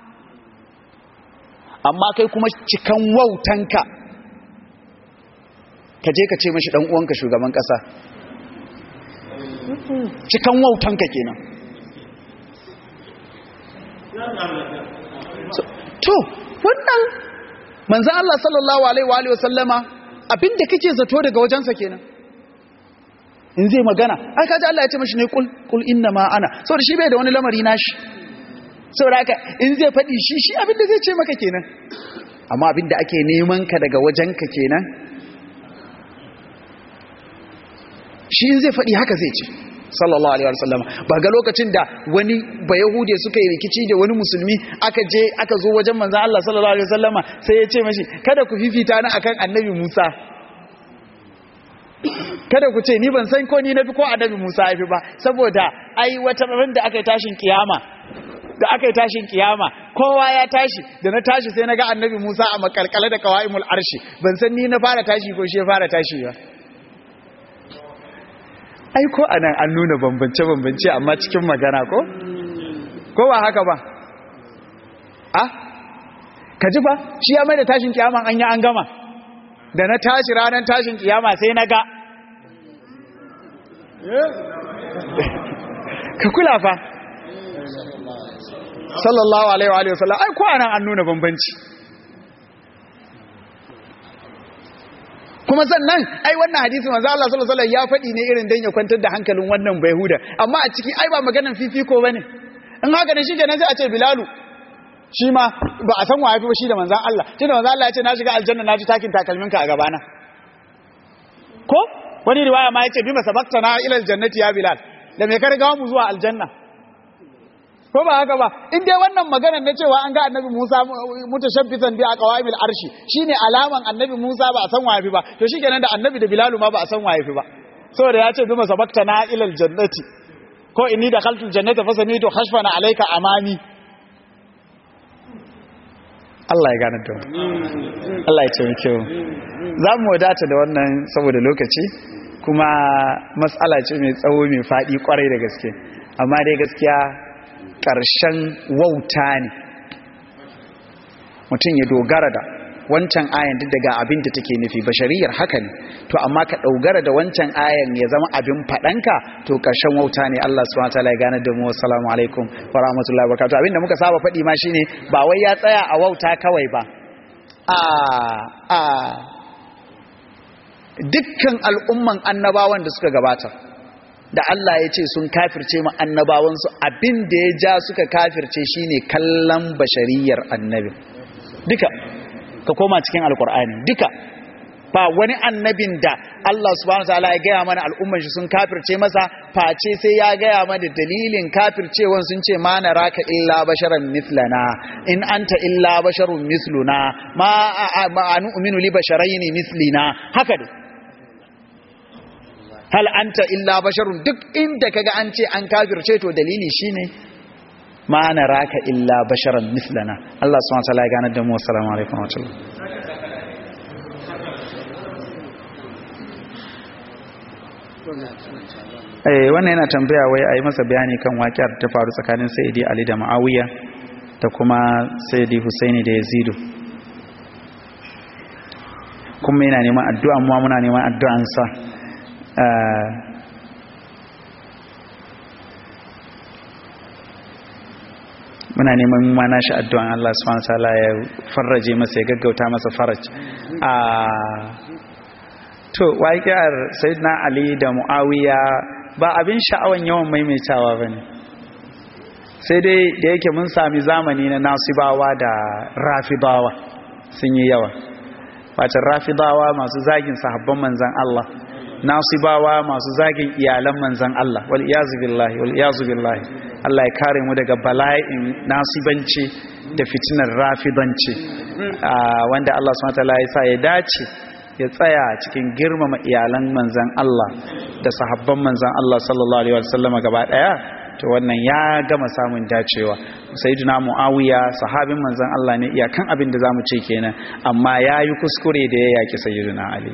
amma kai kuma cikan wautanka ka je ka ce mashi ɗan uwanka shugaban ƙasa cikan wautanka kenan to wannan manzan Allah sallallahu alaihi wa sallama abinda kake zato daga wajensa kenan in zai magana ai kaji Allah ya ce mashi ne kul kul inna ma ana saboda shi bai da wani lamari nashi saboda haka in zai faɗi shi shi abinda zai ce maka kenan amma abinda ake neman ka daga wajenka kenan shi in zai faɗi haka zai ce sallallahu alaihi wasallam ba ga lokacin da wani bayahude suka yi rikici da wani musulmi aka je aka zo wajen manzon Allah sallallahu alaihi wasallama sai ya ce mashi kada ku fifita ni akan annabi Musa kada ku ce ni ban san ko ni nafi ko annabi Musa yafi ba saboda ai wata ran da aka yi tashin kiyama da aka yi tashin kiyama kowa ya tashi da na tashi sai na ga annabi Musa a makalkale da kawaimul arshi ban san ni na fara tashi ko shi ya fara tashi ba ai ko anan an nuna bambance-bambance amma cikin magana ko? ko ba haka ba a ka ji ba shi ya mai da tashin kiyama an yi an gama da na tashi ranar tashin kiyama sai na ga ka kula fa sallallahu alaihi wa sallam ai ko anan an nuna bambanci kuma sannan ai wannan hadisi manzo Allah sallallahu alaihi wasallam ya faɗi ne irin dan ya kwantar da hankalin wannan bayhuda amma a ciki ai ba maganan fifiko bane in haka ne shikenan sai a ce bilalu shi ma ba a san wa yafi ba shi da manzon Allah shi da manzon Allah ya ce na shiga aljanna na ji takin takalminka a gabana ko wani riwaya ma yace bima sabaqtana ila aljannati ya bilal da me ka riga mu zuwa aljanna ko ba haka ba in dai wannan magana na cewa an ga annabi Musa mutashabbitan bi aqwaimil arshi shine alaman annabi Musa ba a san waye ba to shikenan da annabi da Bilal ma ba a san waye ba saboda ya ce bima sabaqtana ila aljannati ko inni dakhaltu aljannata fasamitu khashfana alayka amami Allah ya gane da Allah ya taimake mu za mu wadata da wannan saboda lokaci kuma matsala ce mai tsawo mai faɗi kwarai da gaske amma dai gaskiya ƙarshen wauta ne mutum ya dogara da wancan ayan duk daga abin da take nufi bashariyar haka ne to amma ka dogara da wancan ayan ya zama abin faɗanka to ƙarshen wauta ne Allah subhanahu wataala ya gane da mu assalamu alaikum wa rahmatullahi wa barakatuh abinda muka saba faɗi ma shine ba wai ya tsaya a wauta kawai ba a a dukkan al'umman annabawan da suka gabata da Allah ya ce sun kafirce ma annabawansu abin da ya ja suka kafirce shine kallon bashariyar annabi duka ka koma cikin alkur'ani duka ba wani annabin da Allah subhanahu wataala ya gaya mana al'umman shi sun kafirce masa face sai ya gaya mana dalilin kafircewan sun ce ma naraka illa basharan mithlana in anta illa basharun mithluna ma nu'minu li basharaini mithlina haka dai hal anta illa basharun duk inda kaga an ce an kafirce to dalili shine ma naraka illa basharan mislana Allah subhanahu wa ta'ala ya gane da mu assalamu alaikum wa rahmatullahi eh wannan yana tambaya wai a yi masa bayani kan waƙiyar ta faru tsakanin sayyidi ali da ma'awiya da kuma sayyidi husaini da yazidu kuma yana neman addu'a mu muna neman addu'ansa muna neman mana shi addu'an Allah subhanahu wataala ya farraje masa ya gaggauta masa faraj a to waƙiyar sayyidina ali da muawiya ba abin sha'awan yawan maimaitawa bane sai dai da yake mun sami zamani na nasibawa da rafidawa sun yi yawa wacin rafidawa masu zagin sahabban manzan Allah nasibawa masu zagin iyalan manzan Allah wal iyazu billahi wal iyazu billahi Allah ya kare mu daga bala'in nasibanci da fitinar rafidanci wanda Allah subhanahu wataala ya sa ya dace ya tsaya cikin girmama iyalan manzan Allah da sahabban manzan Allah sallallahu alaihi wasallama gaba daya to wannan ya gama samun dacewa sayyidina muawiya sahabin manzan Allah ne iyakan abin da zamu ce kenan amma yayi kuskure da ya yaki sayyidina ali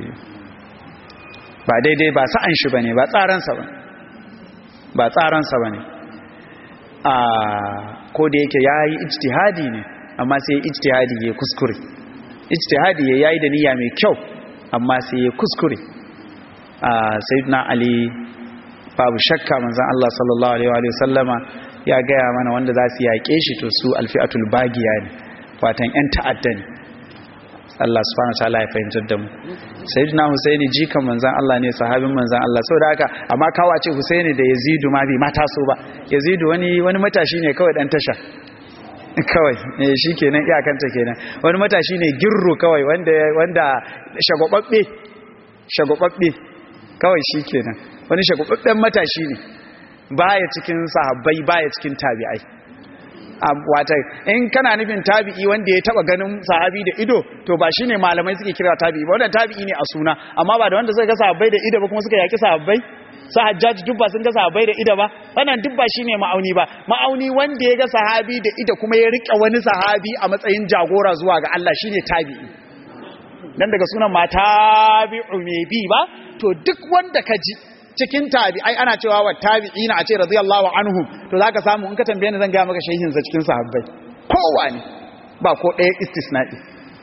ba daidai ba sa'an shi bane ba tsaransa ba ba tsaransa bane a ko da yake yayi ijtihadi ne amma sai ijtihadi ya kuskure ijtihadi ya yayi da niyya mai kyau amma sai ya kuskure a sayyidina ali babu shakka manzon Allah sallallahu alaihi wa sallama ya gaya mana wanda za su yaƙe shi to su alfi'atul bagiya ne watan yan ta'adda ne Allah subhanahu wa ta'ala ya fahimtar da mu sayyidina husaini jikan manzon Allah ne sahabin manzon Allah saboda haka amma kawa ce husaini da yazidu ma bai mata so ba yazidu wani wani matashi ne kawai dan tasha kawai eh shikenan iyakanta kenan wani matashi ne girru kawai wanda wanda shagwababbe shagwababbe kawai shikenan wani shagwababben matashi ne baya cikin sahabbai baya cikin tabi'ai wata in kana nufin tabi'i wanda ya taba ganin sahabi da ido to ba shine malamai suke kira tabi'i ba wannan tabi'i ne a suna amma ba da wanda suka ga sahabbai da ido ba kuma suka yaki sahabbai sa hajjaji duk ba sun ga sahabbai da ido ba wannan duk ba shine ma'auni ba ma'auni wanda ya ga sahabi da ido kuma ya rike wani sahabi a matsayin jagora zuwa ga Allah shine tabi'i dan daga sunan ma tabi'u me bi ba to duk wanda ka ji cikin tabi'ai ana cewa wa tabi'ina a ce radiyallahu anhum to zaka samu in ka tambaye ni zan ga maka shehin sa cikin sahabbai kowa ne ba ko ɗaya istisna'i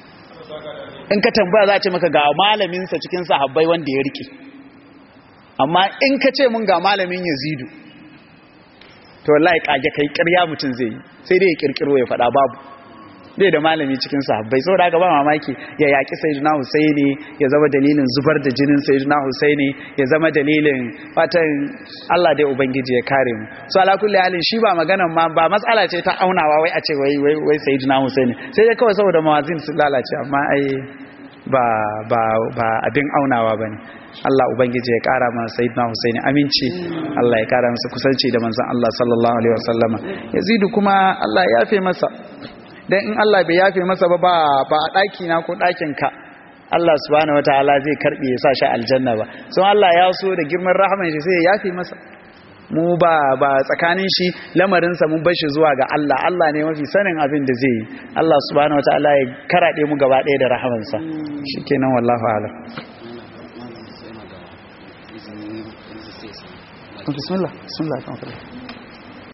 in ka tambaya za a ce maka ga malamin sa cikin sahabbai wanda ya rike amma in ka ce mun ga malamin Yazidu to wallahi kage kai ƙarya mutun zai yi sai dai ya kirkiro ya faɗa babu bai da malami cikin sahabbai saboda haka ba mamaki ya yaki sayyidina husaini ya zama dalilin zubar da jinin sayyidina husaini ya zama dalilin fatan Allah dai ubangiji ya kare mu so ala kulli halin shi ba maganan ma ba matsala ce ta aunawa wai a ce wai wai wai sayyidina husaini sai dai kawai saboda mawazin sun lalace amma ai ba ba ba abin aunawa bane Allah ubangiji ya kara mana sayyidina Husaini aminci Allah ya kara masa kusanci da manzon Allah sallallahu alaihi wasallama Yazidu kuma Allah ya yafe masa dan in Allah bai yafe masa ba ba a daki na ko dakin ka Allah subhanahu wataala zai karbe ya sa shi aljanna ba so Allah ya so da girman rahman shi sai ya yafe masa mu ba ba tsakanin shi lamarinsa mun bar shi zuwa ga Allah Allah ne mafi sanin abin da zai yi Allah subhanahu wataala ya karade mu gaba ɗaya da rahamansa shikenan wallahu a'lam bismillah bismillah